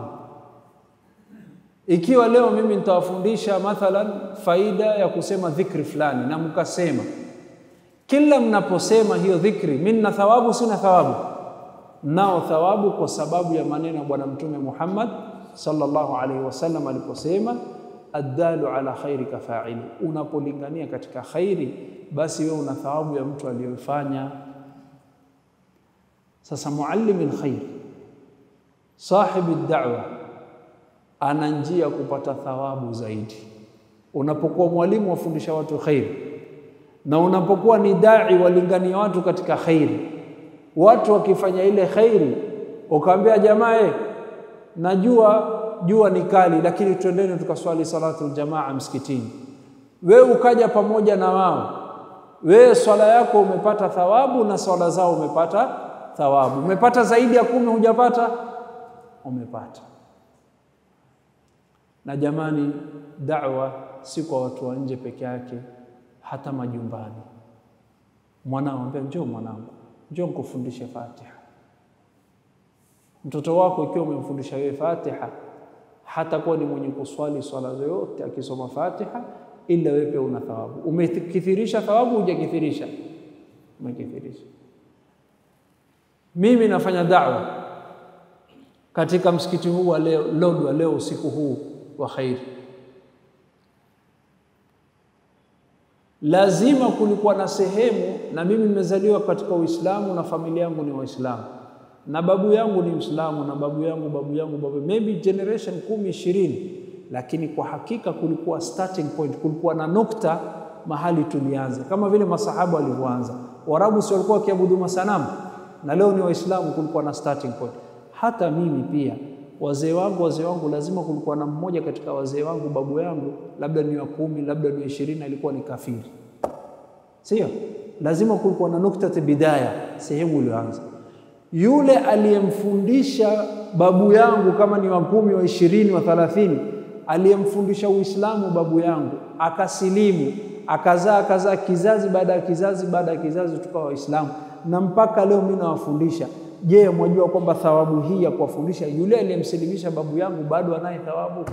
Ikiwa leo mimi nitawafundisha mathalan faida ya kusema dhikri fulani, na mkasema kila mnaposema hiyo dhikri, mimi nina thawabu, sina thawabu? Nao thawabu, kwa sababu ya maneno ya Bwana Mtume Muhammad sallallahu alaihi wasallam aliposema addalu ala khairi kafaili, unapolingania katika khairi, basi wewe una thawabu ya mtu aliyofanya. Sasa muallimi lkhair, sahibi da'wa, ana njia kupata thawabu zaidi. Unapokuwa mwalimu wafundisha watu khairi, na unapokuwa ni dai walingania watu katika khairi, watu wakifanya ile khairi, ukaambia jamaa, eh, najua jua ni kali, lakini twendeni tukaswali salatu aljamaa msikitini. Wewe ukaja pamoja na wao, wewe swala yako umepata thawabu na swala zao umepata thawabu. Umepata zaidi ya kumi, hujapata? Umepata. Na jamani, da'wa si kwa watu wa nje peke yake, hata majumbani. Mwanao ambia, njoo mwanangu, njoo nikufundishe Fatiha. Mtoto wako ikiwa umemfundisha wewe Fatiha, hatakuwa ni mwenye kuswali swala zoyote akisoma Fatiha, ila wewe pia una thawabu. Umekithirisha thawabu, hujakithirisha? Umekithirisha. Mimi nafanya da'wa katika msikiti huu wa leo Lodwa, leo usiku huu wa khairi. Lazima kulikuwa na sehemu, na mimi nimezaliwa katika Uislamu na familia yangu ni Waislamu na babu yangu ni Mwislamu na babu yangu babu yangu babu, maybe generation kumi ishirini, lakini kwa hakika kulikuwa starting point, kulikuwa na nukta mahali tulianza, kama vile masahaba walivyoanza. Waarabu si walikuwa wakiabudu masanamu na leo ni Waislamu, kulikuwa na starting point. Hata mimi pia wazee wangu wazee wangu, lazima kulikuwa na mmoja katika wazee wangu, babu yangu, labda ni wa kumi, labda ni wa ishirini, alikuwa ni kafiri, sio? Lazima kulikuwa na nukta bidaya, sehemu iliyoanza. Yule aliyemfundisha babu yangu, kama ni wa kumi, wa ishirini, wa thalathini, aliyemfundisha Uislamu babu yangu, akasilimu, akazaa akazaa, kizazi baada ya kizazi baada ya kizazi, tukawa Waislamu na mpaka leo mimi nawafundisha. Je, mwajua kwamba thawabu hii ya kuwafundisha yule aliyemsilimisha babu yangu bado anaye thawabu?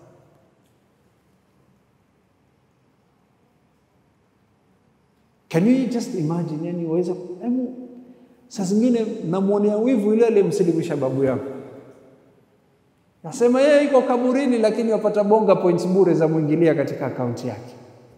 Can you just imagine? Yani waweza hebu, saa zingine namwonea wivu yule aliyemsilimisha babu yangu, nasema yeye iko kaburini, lakini wapata bonga points bure za mwingilia katika akaunti yake.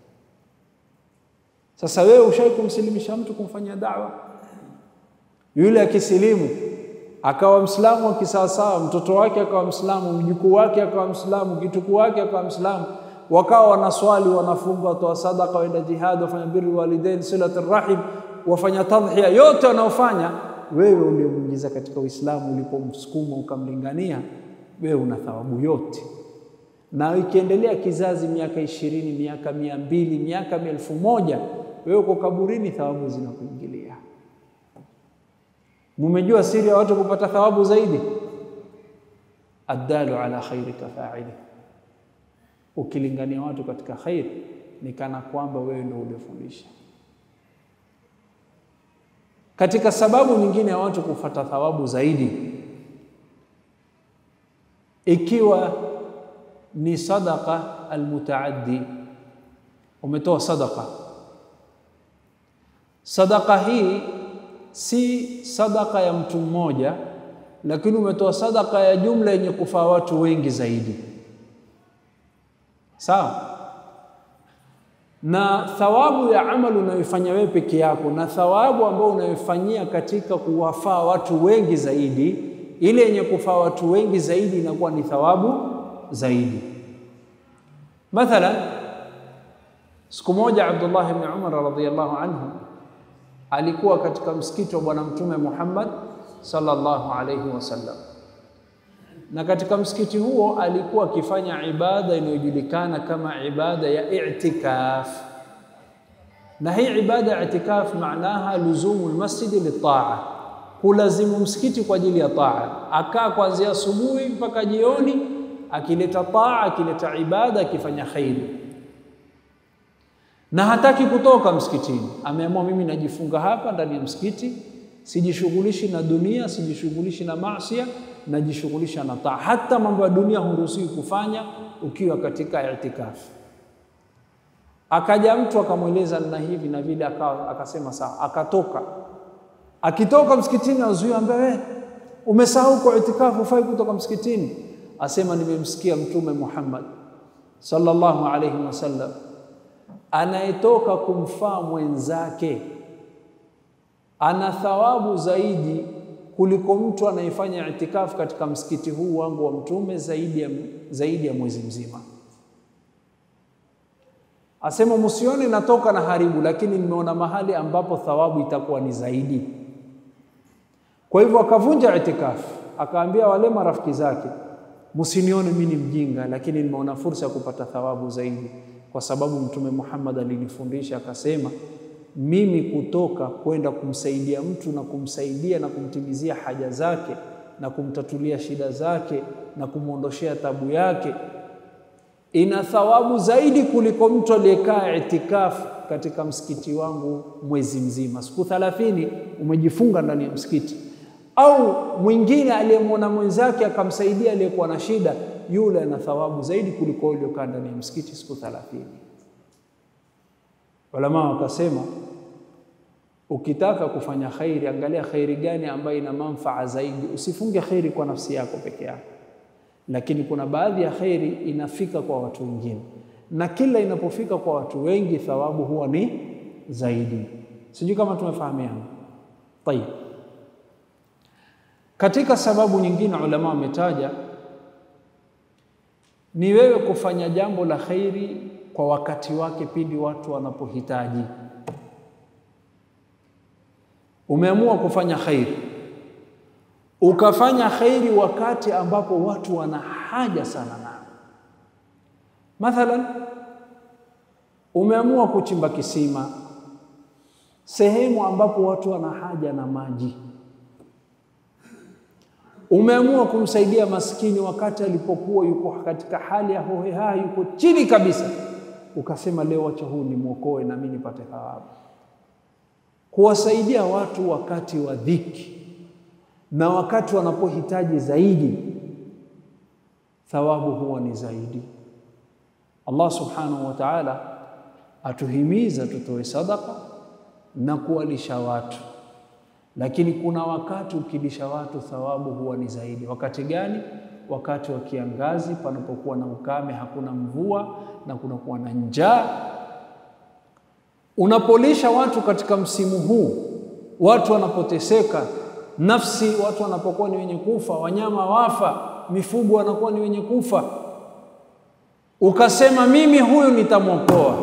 Sasa wewe ushawahi kumsilimisha mtu kumfanyia dawa? Yule akisilimu akawa Mslamu wa kisawasawa, mtoto wake akawa Mslamu, mjukuu wake akawa Mslamu, kitukuu wake akawa Mslamu, wakawa wanaswali, wanafunga, watoa sadaka, waenda jihad, wafanya birri walidain, silati rahim, wafanya tadhhiya, yote wanaofanya, wewe uliomwingiza katika Uislamu, ulipomsukuma ukamlingania, wewe una thawabu yote. Na ikiendelea kizazi, miaka ishirini, miaka mia mbili, miaka elfu moja, wewe uko kaburini, thawabu zinakuingilia. Mumejua siri ya watu kupata thawabu zaidi? Addalu ala khairi kafaili, ukilingania watu katika khairi ni kana kwamba wewe ndio uliofundisha. Katika sababu nyingine ya watu kupata thawabu zaidi, ikiwa ni sadaqa almutaaddi, umetoa sadaqa. Sadaqa hii si sadaka ya mtu mmoja, lakini umetoa sadaka ya jumla yenye kufaa watu wengi zaidi, sawa. Na thawabu ya amali unayoifanya wewe peke yako na thawabu ambayo unayoifanyia katika kuwafaa watu wengi zaidi, ile yenye kufaa watu wengi zaidi inakuwa ni thawabu zaidi. Mathalan, siku moja Abdullah ibn Umar radhiyallahu anhu alikuwa katika msikiti wa Bwana Mtume Muhammad sallallahu alayhi wasallam, na katika msikiti huo alikuwa akifanya ibada inayojulikana kama ibada ya i'tikaf. Na hii ibada ya i'tikaf maanaha luzumu lmasjidi litaa, kulazimu msikiti kwa ajili ya taa. Akaa kuanzia asubuhi mpaka jioni, akileta taa, akileta ibada, akifanya khairi na hataki kutoka msikitini. Ameamua, mimi najifunga hapa ndani ya msikiti, sijishughulishi na dunia, sijishughulishi na maasia, najishughulisha na taa. Hata mambo ya dunia huruhusiwi kufanya ukiwa katika itikafu. Akaja mtu akamweleza na hivi na vile, akasema sawa, akatoka. Akitoka msikitini, azuia ambaye, wewe umesahau kwa itikafu, ufai kutoka msikitini. Asema, nimemsikia Mtume Muhammad sallallahu alayhi wasallam anayetoka kumfaa mwenzake ana thawabu zaidi kuliko mtu anayefanya itikafu katika msikiti huu wangu wa Mtume zaidi ya, zaidi ya mwezi mzima. Asema msione natoka na haribu, lakini nimeona mahali ambapo thawabu itakuwa ni zaidi. Kwa hivyo akavunja itikafu, akaambia wale marafiki zake, msinione mimi ni mjinga, lakini nimeona fursa ya kupata thawabu zaidi, kwa sababu Mtume Muhammad alinifundisha akasema, mimi kutoka kwenda kumsaidia mtu na kumsaidia na kumtimizia haja zake na kumtatulia shida zake na kumwondoshea tabu yake ina thawabu zaidi kuliko mtu aliyekaa itikafu katika msikiti wangu mwezi mzima, siku thalathini umejifunga ndani ya msikiti. Au mwingine aliyemwona mwenzake akamsaidia aliyekuwa na shida, yule ana thawabu zaidi kuliko yule aliyokaa ndani ya msikiti siku thalathini. Ulama wakasema ukitaka kufanya khairi, angalia khairi gani ambayo ina manfaa zaidi. Usifunge khairi kwa nafsi yako peke yako lakini kuna baadhi ya khairi inafika kwa watu wengine, na kila inapofika kwa watu wengi thawabu huwa ni zaidi. Sijui kama tumefahamiana. Tayib, katika sababu nyingine ulama wametaja ni wewe kufanya jambo la khairi kwa wakati wake pindi watu wanapohitaji. Umeamua kufanya khairi ukafanya khairi wakati ambapo watu wana haja sana nayo. Mathalan, umeamua kuchimba kisima sehemu ambapo watu wana haja na maji. Umeamua kumsaidia maskini wakati alipokuwa yuko katika hali ya hoheha, yuko chini kabisa, ukasema leo wacha huu nimwokoe na mimi nipate thawabu. Kuwasaidia watu wakati wa dhiki na wakati wanapohitaji zaidi, thawabu huwa ni zaidi. Allah subhanahu wa ta'ala atuhimiza tutoe sadaka na kuwalisha watu, lakini kuna wakati ukilisha watu thawabu huwa ni zaidi. Wakati gani? Wakati wa kiangazi, panapokuwa na ukame, hakuna mvua na kunakuwa na njaa. Unapolisha watu katika msimu huu, watu wanapoteseka nafsi watu wanapokuwa ni wenye kufa, wanyama wafa, mifugo wanakuwa ni wenye kufa, ukasema mimi huyu nitamwokoa,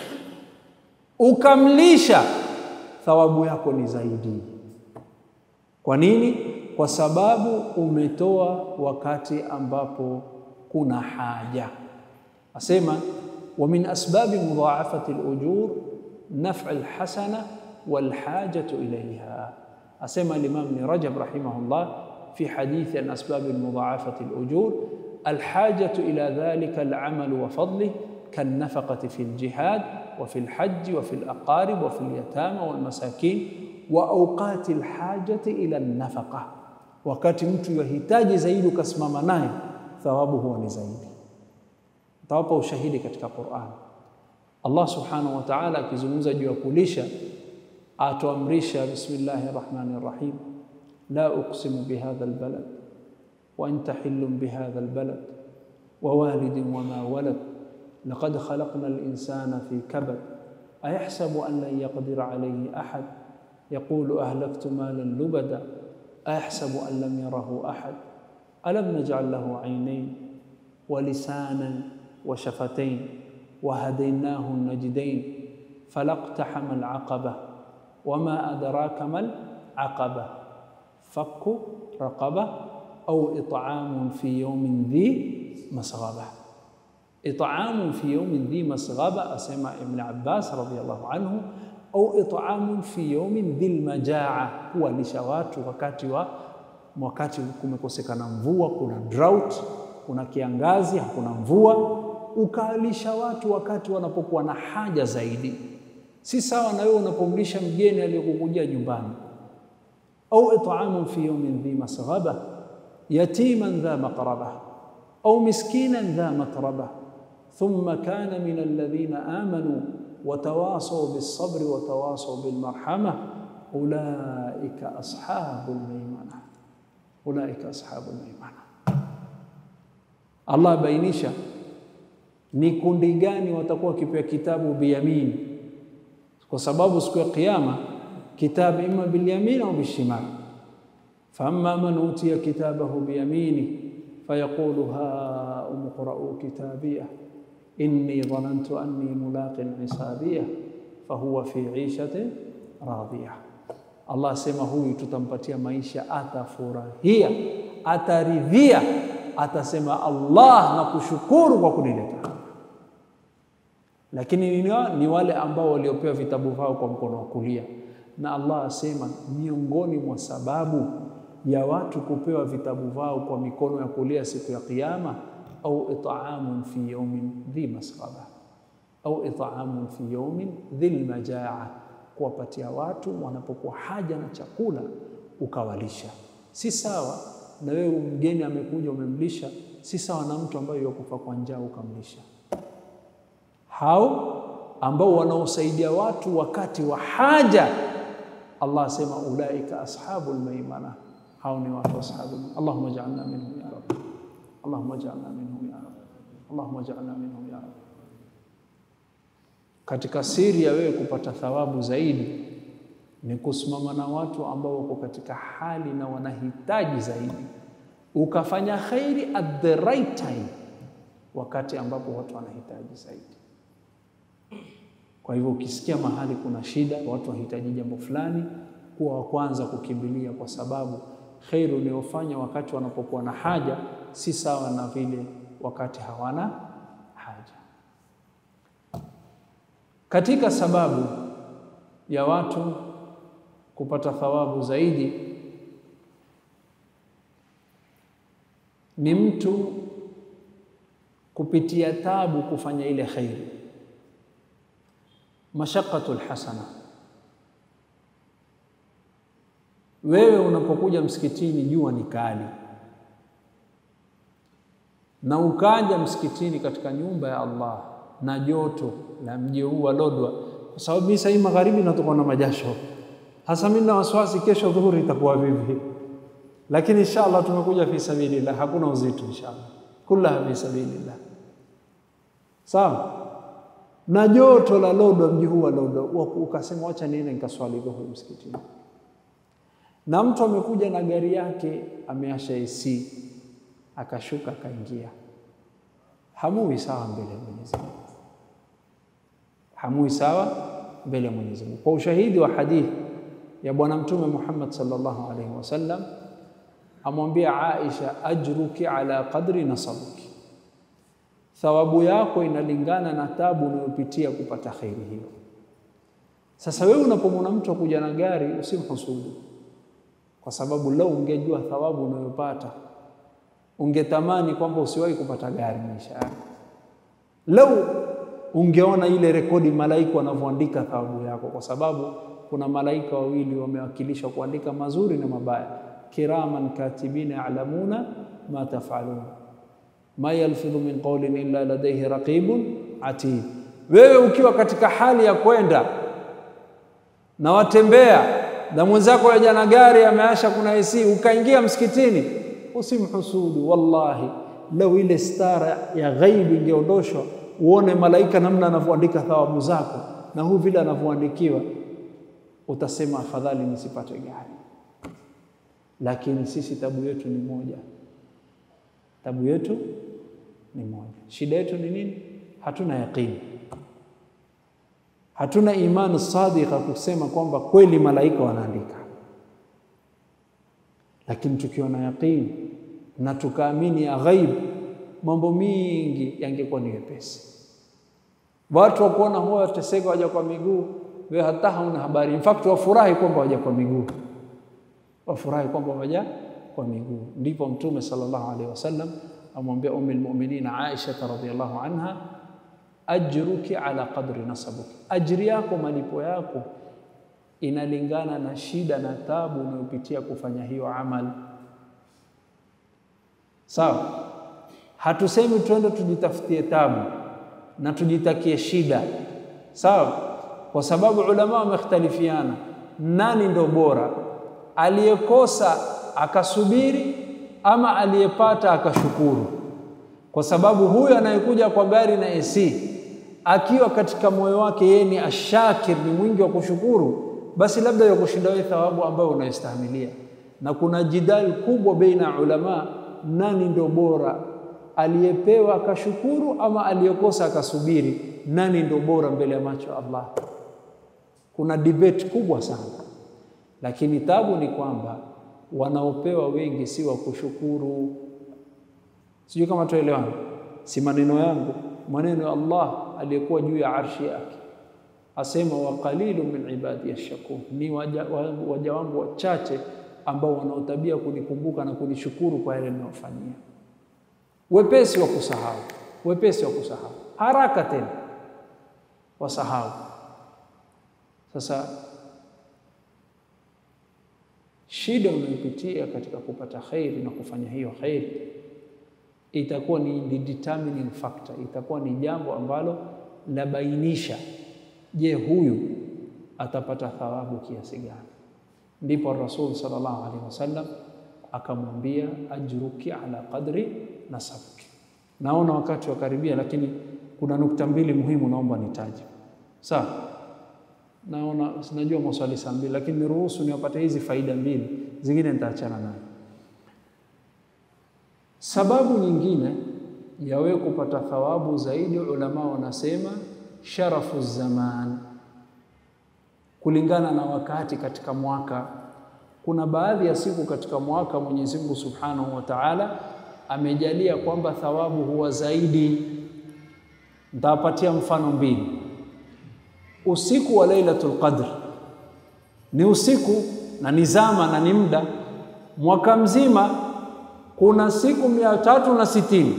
ukamlisha, thawabu yako ni zaidi. Kwa nini? Kwa sababu umetoa wakati ambapo kuna haja. Asema wa min asbabi mudhaafati alujur naf'u alhasana walhajatu ilayha asema Imam Ibn Rajab rahimahullah fi hadithi an asbab mudhaafati alujur alhajatu ila dhalika alamal wa fadlih kanafaqati fi aljihad wa fi alhajj wa fi alaqarib wa fi alyatama walmasakin wa awqati alhajati ila alnafaqa, wakati mtu yahitaji zaidi ukasimama naye, thawabu huwa ni zaidi. Tawapa ushahidi katika Qur'an, Allah subhanahu wa ta'ala akizungumza juu ya kulisha atuamrisha bismillahi rahmani rahim, la uqsimu bihadha albalad wa anta hillun bihadha albalad wa walidin wama walad laqad khalaqna alinsana fi kabad ayahsabu an lan yaqdira alayhi ahad yaqulu ahlaktu malan lubada ayahsabu an lam yarahu ahad alam naj'al lahu aynayn wa lisanan wa shafatayn wa hadaynahu najdayn falaqtahama alaqabah wama adraka mal aqaba fakku raqaba au it'amun fi yawmin dhi masghaba. It'amun fi yawmin dhi masghaba, asema Ibn Abbas radhiyallahu anhu, au it'amun fi yawmin dhil majaa, kuwalisha watu wakati wa wakati kumekosekana mvua, kuna drought, kuna kiangazi, hakuna mvua, ukalisha watu wakati wanapokuwa na haja zaidi si sawa na wewe unapomlisha mgeni aliyekukujia nyumbani. au it'amun fi yawmin dhi masghaba yatiman dha maqraba au miskinan dha matraba thumma kana min alladhina amanu watawasaw bis-sabri watawasaw bil-marhama ulaika ashabul maimana ulaika ashabul maimana. Allah bainisha ni kundi gani watakuwa wakipewa kitabu biyamini kwa sababu siku ya Kiyama kitabu imma bilyamin au bishimal. Faamma man utiya kitabahu biyamini fayaqulu ha umqra'u kitabiyah inni dhanantu anni mulaqin hisabiyah fahuwa fi 'ishatin radiyah. Allah asema huyu tutampatia maisha, atafurahia, ataridhia, atasema Allah na kushukuru kwa kunileta hapa. Lakini ni, ni wale ambao waliopewa vitabu vyao kwa mkono wa kulia, na Allah asema miongoni mwa sababu ya watu kupewa vitabu vyao kwa mikono ya kulia siku ya Kiyama, au it'amun fi yawmin dhi masghaba au it'amun fi yawmin dhil majaa, kuwapatia watu wanapokuwa haja na chakula ukawalisha. Si sawa na wewe mgeni amekuja umemlisha, si sawa na mtu ambaye yukufa kwa njaa ukamlisha. Hao ambao wanaosaidia watu wakati wa haja, Allah asema ulaika ashabul maimana, hao ni watu ashabul. Allahumma ij'alna minhum ya rab, Allahumma ij'alna minhum ya rab, Allahumma ij'alna minhum ya rab. Katika siri ya wewe kupata thawabu zaidi ni kusimama na watu ambao wako katika hali na wanahitaji zaidi, ukafanya khairi at the right time, wakati ambapo watu wanahitaji zaidi. Kwa hivyo ukisikia mahali kuna shida, watu wahitaji jambo fulani, kuwa wa kwanza kukimbilia, kwa sababu kheri unayofanya wakati wanapokuwa na haja si sawa na vile wakati hawana haja. Katika sababu ya watu kupata thawabu zaidi ni mtu kupitia tabu kufanya ile khairi, mashaqatul hasana. Wewe unapokuja msikitini, jua ni kali, na ukaja msikitini katika nyumba ya Allah na joto la mji huu wa Lodwa, kwa sababu mimi sasa magharibi natoka na majasho hasa mimi na wasiwasi, kesho dhuhuri itakuwa vipi? Lakini inshallah tumekuja fi sabilillah, hakuna uzito inshallah, kullaha fi sabilillah. Sawa na joto la Lodwa, mji huu wa Lodwa, ukasema wacha niende nikaswali dhuhuri msikitini, na mtu amekuja na gari yake ameasha AC akashuka akaingia, hamui sawa mbele ya Mwenyezi Mungu, hamui sawa mbele ya Mwenyezi Mungu, kwa ushahidi wa hadithi ya Bwana Mtume Muhammad sallallahu alaihi wasallam amwambia Aisha, ajruki ala qadri nasabuki, thawabu yako inalingana na tabu unayopitia kupata khairi hiyo. Sasa wewe unapomwona mtu akuja na gari usimhusudu, kwa sababu lau ungejua thawabu unayopata ungetamani kwamba usiwahi kupata gari maisha yako. Lau ungeona ile rekodi malaika wanavyoandika thawabu yako, kwa sababu kuna malaika wawili wamewakilishwa kuandika mazuri na mabaya, kiraman katibina ya'lamuna ma taf'alun ma yalfidhu min qawlin illa ladayhi raqibun atid. Wewe ukiwa katika hali ya kwenda na watembea na mwenzako yaja na gari ameasha, kuna AC, ukaingia msikitini, usimhusudu. Wallahi, lau ile stara ya ghaibu ingeondoshwa, uone malaika namna anavyoandika thawabu zako na huu vile anavyoandikiwa utasema afadhali nisipate gari. Lakini sisi tabu yetu ni moja, tabu yetu ni moja. Shida yetu ni nini? Hatuna yaqini, hatuna imani sadika kusema kwamba kweli malaika wanaandika. Lakini tukiwa na yaqini na tukaamini ya ghaibu, mambo mingi yangekuwa ni wepesi. Watu wakuona huwa wateseka, waja kwa miguu wewe hata hauna habari. In fact wafurahi kwamba waja kwa miguu, wafurahi kwamba waja kwa miguu. Ndipo Mtume sallallahu alaihi wasallam amwambia Ummul Mu'minin Aisha radhiyallahu anha, ajruki ala qadri nasabuki, ajri yako malipo yako inalingana na shida na tabu unayopitia kufanya hiyo amali. Sawa, hatusemi tuende tujitafutie tabu na tujitakie shida, sawa kwa sababu ulama wamekhtalifiana, nani ndo bora, aliyekosa akasubiri ama aliyepata akashukuru? Kwa sababu huyu anayekuja kwa gari na AC akiwa katika moyo wake yeye ni ashakir, ni mwingi wa kushukuru, basi labda ya kushinda wewe thawabu ambayo unaistahimilia. Na kuna jidal kubwa baina ya ulama, nani ndo bora, aliyepewa akashukuru ama aliyekosa akasubiri? Nani ndo bora mbele ya macho ya Allah? Kuna debate kubwa sana, lakini tabu ni kwamba wanaopewa wengi si wa kushukuru. Sijui kama tuelewana, si maneno yangu, maneno ya Allah aliyekuwa juu ya arshi yake asema, wa qalilu min ibadi yashkur, ni waja, waja wangu wachache ambao wanaotabia kunikumbuka na kunishukuru kwa yale ninayofanyia. Wepesi wa kusahau, wepesi wa kusahau, haraka tena wasahau. Sasa shida unayopitia katika kupata khairi na kufanya hiyo khairi itakuwa ni the determining factor, itakuwa ni jambo ambalo labainisha, je, huyu atapata thawabu kiasi gani? Ndipo Rasul sallallahu alaihi wasallam akamwambia ajruki ala qadri nasabuki. Naona wakati wa karibia, lakini kuna nukta mbili muhimu naomba nitaje. Sawa, naona sinajua maswali saa mbili, lakini niruhusu niwapate hizi faida mbili, zingine nitaachana nayo. Sababu nyingine ya wewe kupata thawabu zaidi, ulama wanasema sharafu zaman, kulingana na wakati katika mwaka. Kuna baadhi ya siku katika mwaka Mwenyezi Mungu Subhanahu wa Ta'ala amejalia kwamba thawabu huwa zaidi. Nitawapatia mfano mbili. Usiku wa Lailatul Qadr ni usiku na ni zama na ni muda. Mwaka mzima kuna siku mia tatu na sitini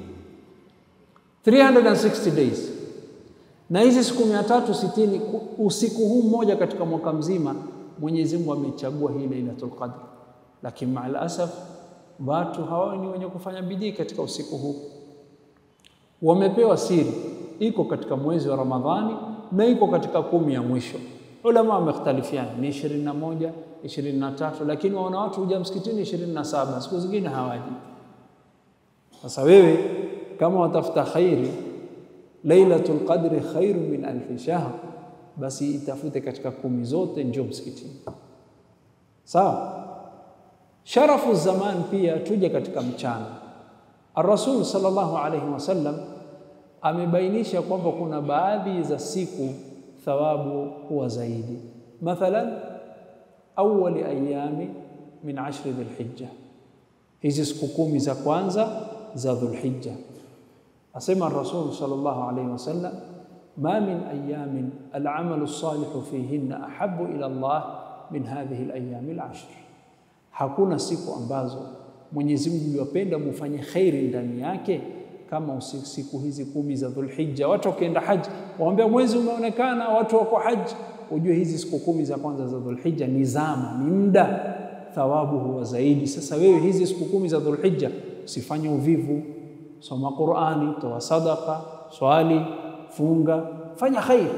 360 days, na hizi siku mia tatu sitini usiku huu mmoja katika mwaka mzima Mwenyezi Mungu amechagua hii Lailatul Qadr, lakini maal asaf watu hawa ni wenye kufanya bidii katika usiku huu. Wamepewa siri, iko katika mwezi wa Ramadhani na iko katika kumi ya mwisho. Ulama wamekhtalifiana ni ishirini na moja ishirini na tatu lakini waona watu huja msikitini ishirini na saba siku zingine hawaji. Sasa wewe kama watafuta khairi, Lailatul Qadri khairu min alfi shahr, basi itafute katika kumi zote, njoo msikitini. Sawa. Sharafu zaman pia tuje katika mchana. Ar-Rasul sallallahu alayhi wasallam amebainisha kwamba kuna baadhi za siku thawabu huwa zaidi. Mathalan, awali ayami min ashri Dhulhijja, hizi siku kumi za kwanza za Dhulhijja. Asema Rasul sallallahu alayhi wasallam, ma min ayamin alamalu salihu fihinna ahabu ila Allah min hadhihi alayami alashr Hakuna siku ambazo Mwenyezi Mungu yupenda mufanye khairi ndani yake kama siku hizi kumi za Dhulhijja. Watu wakienda haji waambia mwezi umeonekana, watu wako haji, ujue hizi siku kumi za kwanza za Dhulhijja ni zama, ni muda, thawabu huwa zaidi. Sasa wewe hizi siku kumi za Dhulhijja usifanye uvivu, soma Qur'ani, toa sadaka, swali, funga, fanya khairi.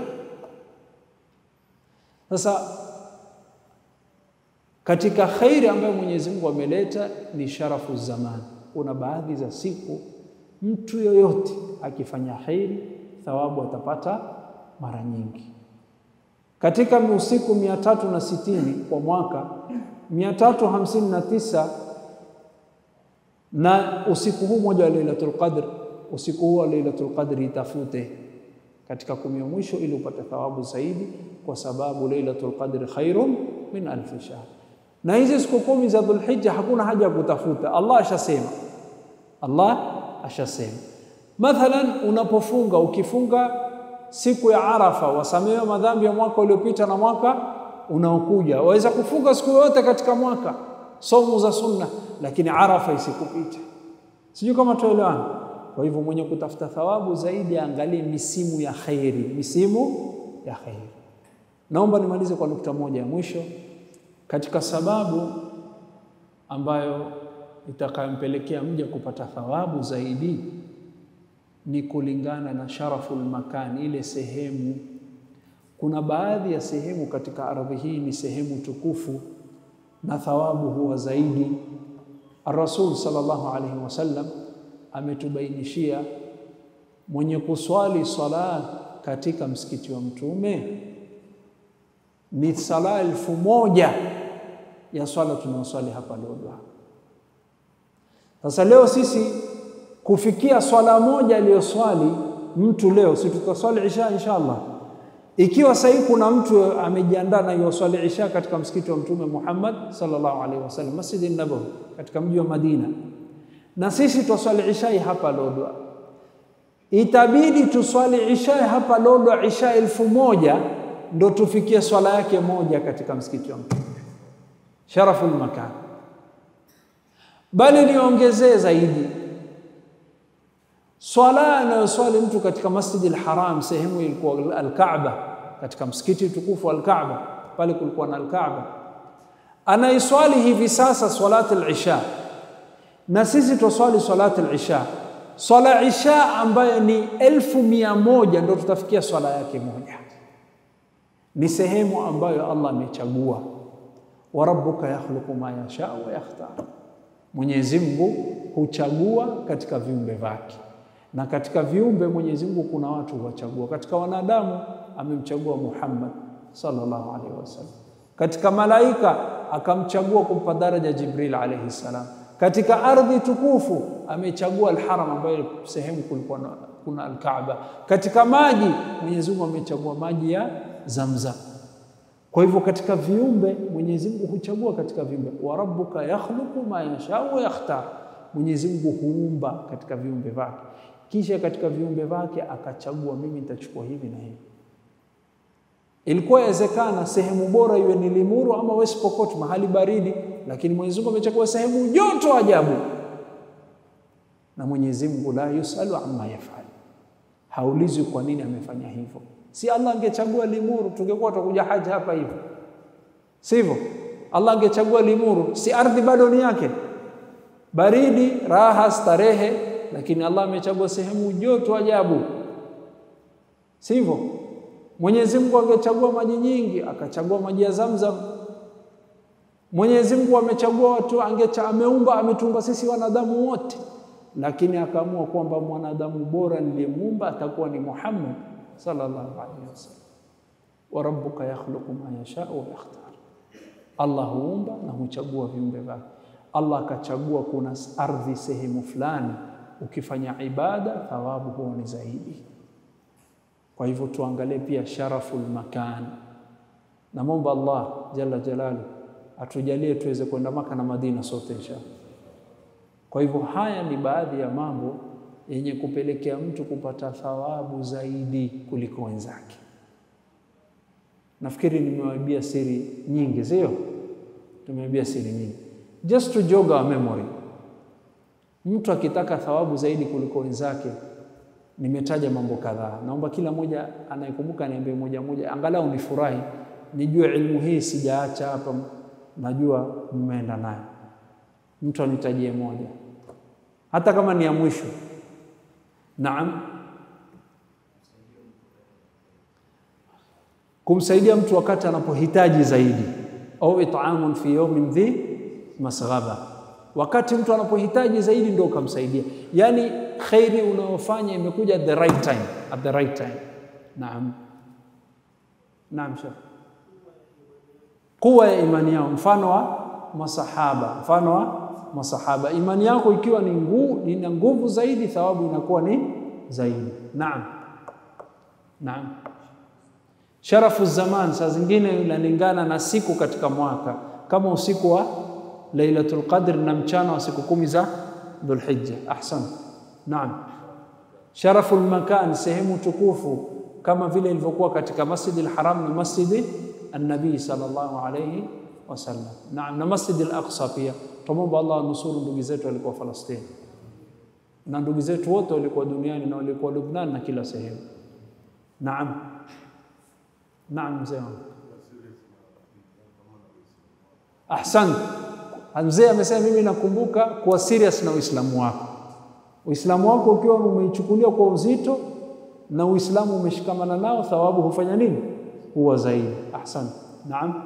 Sasa katika khairi ambayo Mwenyezi Mungu ameleta ni sharafu zaman. Kuna baadhi za siku mtu yoyote akifanya khairi thawabu atapata mara nyingi. Katika usiku mia tatu na sitini kwa mwaka, mia tatu hamsini na tisa na usiku huu moja wa Lailatul Qadr, usiku huu wa Lailatul Qadr itafute katika kumi ya mwisho ili upate thawabu zaidi, kwa sababu Lailatul Qadr khairun min alfi shahr na hizi siku kumi za Dhulhijja hakuna haja ya kutafuta, Allah ashasema, Allah ashasema. Mathalan, unapofunga ukifunga siku ya Arafa wasamehewa madhambi ya mwaka uliopita na mwaka unaokuja. Waweza kufunga siku yoyote katika mwaka, somu za sunna, lakini Arafa isikupite. Sijui kama tuelewana. Kwa hivyo mwenye kutafuta thawabu zaidi aangalie misimu ya khairi, misimu ya khairi. Naomba nimalize kwa nukta moja ya mwisho katika sababu ambayo itakayompelekea mja kupata thawabu zaidi ni kulingana na sharaful makan, ile sehemu. Kuna baadhi ya sehemu katika ardhi hii ni sehemu tukufu na thawabu huwa zaidi. Ar-Rasul sallallahu alaihi wasallam ametubainishia mwenye kuswali sala katika msikiti wa Mtume ni sala elfu moja ya swala tunaoswali hapa Lodwar. Sasa leo sisi kufikia swala moja aliyoswali mtu leo, si tutaswali isha inshallah, Ikiwa sahii kuna mtu amejiandaa na yuwaswali isha katika msikiti wa Mtume Muhammad sallallahu alaihi wasallam, Masjid Nabawi katika mji wa Madina, na sisi twaswali ishai hapa Lodwa, itabidi tuswali ishai hapa Lodwa isha elfu moja ndo tufikie swala yake moja katika msikiti wa Mtume. Sharaful makan, bali niongezee zaidi swala anayoswali mtu katika Masjid al-Haram, sehemu ilikuwa al-Kaaba, katika msikiti tukufu al-Kaaba, pale kulikuwa na al-Kaaba, anaiswali hivi sasa swalati al-isha, na sisi twaswali swalati al-isha, swala isha ambayo ni elfu mia moja ndo tutafikia swala yake moja. Ni sehemu ambayo Allah amechagua, wa rabbuka yakhluqu ma yasha wa yakhtar, Mwenyezi Mungu huchagua katika viumbe vyake na katika viumbe Mwenyezi Mungu kuna watu huwachagua. Katika wanadamu amemchagua Muhammad sallallahu alaihi wasallam, katika malaika akamchagua kumpa daraja Jibril alaihi salam, katika ardhi tukufu amechagua Alharam ambayo sehemu kulikuwa kuna Alkaaba, katika maji Mwenyezi Mungu amechagua maji ya Zamzam. Kwa hivyo katika viumbe Mwenyezi Mungu huchagua katika viumbe, wa rabbuka yakhluqu ma yasha wa yakhtar, Mwenyezi Mungu huumba katika viumbe vyake kisha katika viumbe vyake akachagua, mimi nitachukua hivi na hivi. Ilikuwa yawezekana sehemu bora iwe ni Limuru ama West Pokot, mahali baridi, lakini Mwenyezi Mungu amechagua sehemu joto ajabu. Na Mwenyezi Mungu la yusalu amma yafal, haulizwi kwa nini amefanya hivyo. Si Allah angechagua Limuru, tungekuwa tutakuja haji hapa hivi, sivyo? Allah angechagua Limuru, si ardhi bado ni yake, baridi, raha, starehe lakini Allah amechagua sehemu joto ajabu, sivyo? Mwenyezi Mungu angechagua maji nyingi, akachagua maji ya Zamzam. Mwenyezi Mungu amechagua watu, angecha ameumba, ametumba sisi wanadamu wote, lakini akaamua kwamba mwanadamu bora niliyemuumba atakuwa ni Muhammad sallallahu alaihi wasallam. Wa rabbuka yakhluqu ma yasha wa yakhtar, Allah huumba na huchagua viumbe vyake. Allah akachagua kuna ardhi sehemu fulani ukifanya ibada thawabu huwa ni zaidi. Kwa hivyo tuangalie pia sharaful makan. Namwomba Allah jalla jalalu atujalie tuweze kwenda Maka na Madina sote inshallah. Kwa hivyo haya ni baadhi ya mambo yenye kupelekea mtu kupata thawabu zaidi kuliko wenzake. Nafikiri nimewaibia siri nyingi, sio? Tumewaibia siri nyingi, just to jog our memory Mtu akitaka thawabu zaidi kuliko wenzake, nimetaja mambo kadhaa. Naomba kila mmoja anayekumbuka niambie moja moja, angalau nifurahi, nijue ilmu hii sijaacha hapa, najua mmeenda nayo. Mtu anitajie moja, hata kama ni ya mwisho. Naam, kumsaidia mtu wakati anapohitaji zaidi, au it'amun fi yawmin dhi masghaba wakati mtu anapohitaji zaidi ndio ukamsaidia. Yaani khairi unayofanya imekuja at the right time, at the right time. Naam, naam, shekh. Kuwa ya imani yao, mfano wa masahaba, mfano wa masahaba. Imani yako ikiwa ni nguvu, ina nguvu zaidi, thawabu inakuwa ni zaidi. Naam, naam. Sharafu zaman saa zingine inalingana na siku katika mwaka, kama usiku wa Lailatul Qadr na mchana wa siku kumi za Dhulhijja. Ahsan, naam. Sharaful makan, sehemu tukufu kama vile ilivyokuwa katika Masjid al-Haram na Masjid an-Nabii sallallahu alayhi wasallam. Naam, na Masjid al-Aqsa pia. Tumomba Allah nusuru ndugu zetu walikuwa Falastini na ndugu zetu wote walikuwa duniani na walikuwa Lubnan na kila sehemu. Naam, naam, mzee wangu. Ahsan. Mzee amesema mimi nakumbuka kuwa serious na Uislamu wako. Uislamu wako ukiwa umeichukulia kwa uzito na Uislamu umeshikamana nao, thawabu hufanya nini? Huwa zaidi. Ahsan. Naam.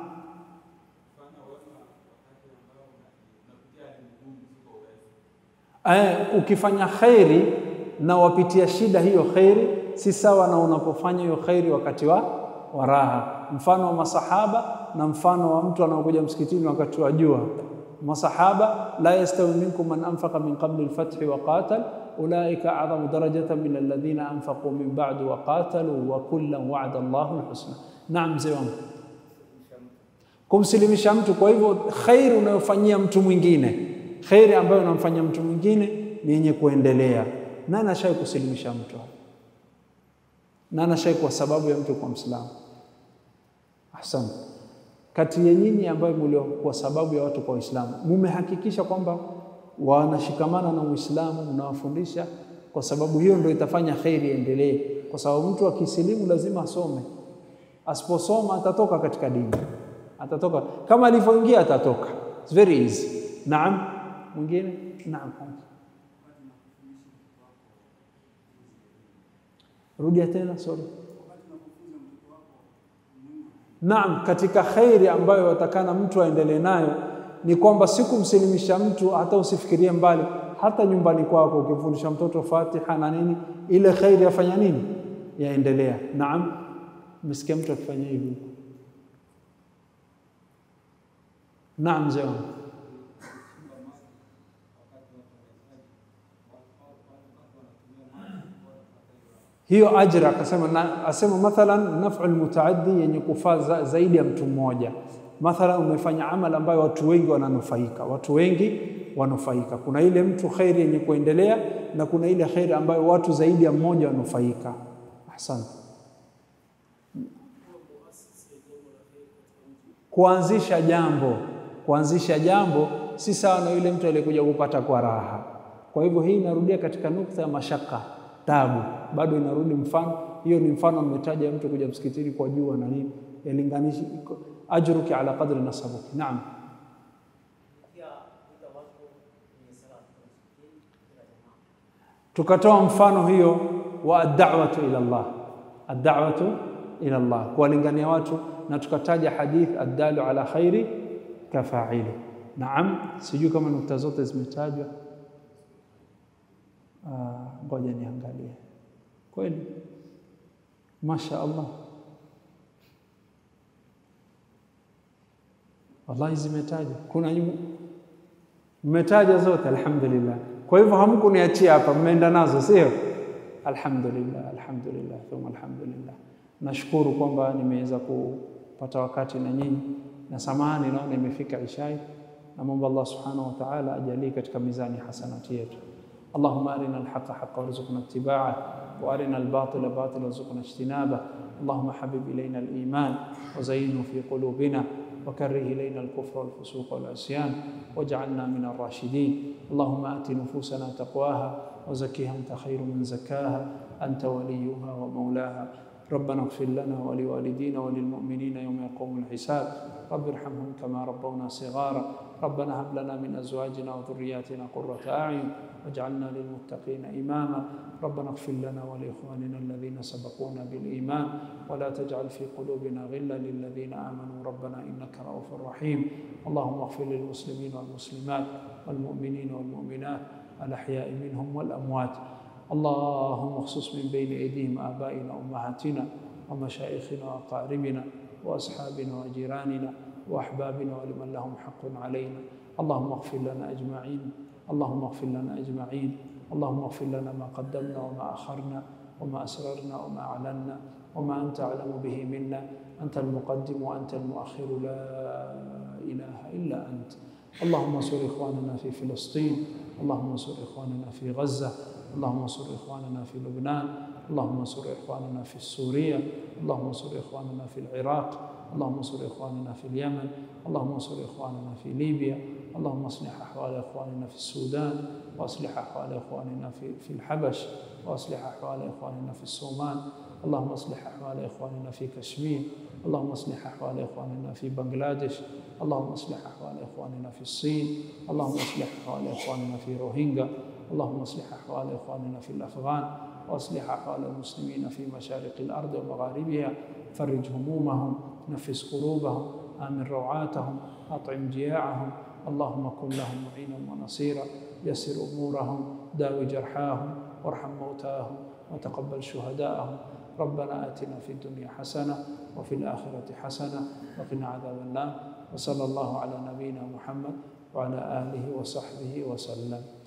Eh, ukifanya khairi na wapitia shida, hiyo khairi si sawa na unapofanya hiyo khairi wakati wa wa raha. Mfano wa masahaba na mfano wa mtu anaokuja msikitini wakati wa jua. Masahaba, la yastawi minkum man anfaqa min qabli al-fathi wa qatal ulaika a'dhamu darajatan min alladhina anfaqu min ba'du wa qatalu wa kullan wa'ada Allahu alhusna. Naam, mzee wangu, kumsilimisha mtu. Kwa hivyo khairi unayofanyia mtu mwingine, khairi ambayo unamfanyia mtu mwingine ni yenye kuendelea. Nani ashai kusilimisha mtu? Nani ashai kwa sababu ya mtu kwa Mwislamu? Ahsan. Kati ya nyinyi ambayo mlio kwa sababu ya watu kwa Uislamu, mumehakikisha kwamba wanashikamana na Uislamu, mnawafundisha, kwa sababu hiyo ndio itafanya khairi iendelee, kwa sababu mtu akisilimu lazima asome. Asiposoma atatoka katika dini, atatoka kama alivyoingia, atatoka. It's very easy. Naam, mwingine? Naam, rudia tena, sorry. Naam, katika khairi ambayo watakana mtu aendelee nayo ni kwamba si kumsilimisha mtu, hata usifikirie mbali, hata nyumbani kwako ukifundisha mtoto Fatiha na nini, ile khairi yafanya nini, yaendelea. Naam, umesikia mtu akifanya hivi? Naam, mzee wangu. hiyo ajra akasema na, asema mathalan naf'u almutaaddi yenye kufaa za, zaidi ya mtu mmoja. Mathalan umefanya amali ambayo watu wengi wananufaika, watu wengi wanufaika. Kuna ile mtu khairi yenye kuendelea na kuna ile khairi ambayo watu zaidi ya mmoja wanufaika. Ahsante. Kuanzisha jambo, kuanzisha jambo si sawa na yule mtu aliyekuja kupata kwa raha. Kwa hivyo hii inarudia katika nukta ya mashaka tabu bado inarudi mfano. Hiyo ni mfano mmetaja mtu kuja msikitini kwa jua na nini, yalinganishi ajruki ala qadri nasabuki. Naam, tukatoa mfano hiyo wa ad-da'watu ila Allah, ad-da'watu ila Allah, kuwalingania watu, na tukataja hadith ad-dalu ala khairi kafa'ili. Naam, sijui kama nukta zote zimetajwa. Ngoja uh, niangalie kweli, masha Allah, wallahi zimetajwa. Kuna mmetaja zote, alhamdulillah. Kwa hivyo hamkuniachia hapa, mmeenda nazo, sio? Alhamdulillah, alhamdulillah thumma alhamdulillah. Nashukuru kwamba nimeweza kupata wakati na nyinyi, na samahani, naona imefika ishai. Namwomba Allah subhanahu wa ta'ala ajalie katika mizani hasanati yetu. اللهم أرنا الحق حقا وارزقنا اتباعه وأرنا الباطل باطلا وارزقنا اجتنابه اللهم حبب إلينا الإيمان وزينه في قلوبنا وكره إلينا الكفر والفسوق والعصيان واجعلنا من الراشدين اللهم آت نفوسنا تقواها وزكها أنت خير من زكاها أنت وليها ومولاها ربنا اغفر لنا ولوالدينا وللمؤمنين يوم يقوم الحساب رب ارحمهم كما ربونا صغارا ربنا هب لنا من ازواجنا وذرياتنا قرة اعين واجعلنا للمتقين اماما ربنا اغفر لنا ولاخواننا الذين سبقونا بالايمان ولا تجعل في قلوبنا غلا للذين امنوا ربنا انك رؤوف رحيم اللهم اغفر للمسلمين والمسلمات والمؤمنين والمؤمنات الاحياء منهم والاموات اللهم اخصص من بين ايديهم ابائنا وامهاتنا ومشايخنا واقاربنا واصحابنا وجيراننا واحبابنا ولمن لهم حق علينا اللهم اغفر لنا اجمعين اللهم اغفر لنا اجمعين اللهم اغفر لنا ما قدمنا وما اخرنا وما اسررنا وما اعلنا وما انت اعلم به منا انت المقدم وانت المؤخر لا اله الا انت اللهم انصر اخواننا في فلسطين اللهم انصر اخواننا في غزه اللهم انصر اخواننا في لبنان اللهم انصر اخواننا في سوريا اللهم انصر اخواننا في العراق اللهم انصر اخواننا في اليمن اللهم انصر اخواننا في ليبيا اللهم اصلح احوال اخواننا في السودان واصلح احوال اخواننا في في الحبش واصلح احوال اخواننا في الصومال اللهم اصلح احوال اخواننا في كشمير اللهم اصلح احوال اخواننا في بنغلاديش اللهم اصلح احوال اخواننا في الصين اللهم اصلح احوال اخواننا في روهينجا اللهم اصلح احوال اخواننا في الافغان واصلح احوال المسلمين في مشارق الارض ومغاربها فرج همومهم نفس قلوبهم امن روعاتهم اطعم جياعهم اللهم كن لهم معينا ونصيرا يسر امورهم داوي جرحاهم وارحم موتاهم وتقبل شهداءهم ربنا اتنا في الدنيا حسنه وفي الاخره حسنه وقنا عذاب النار وصلى الله على نبينا محمد وعلى اله وصحبه وسلم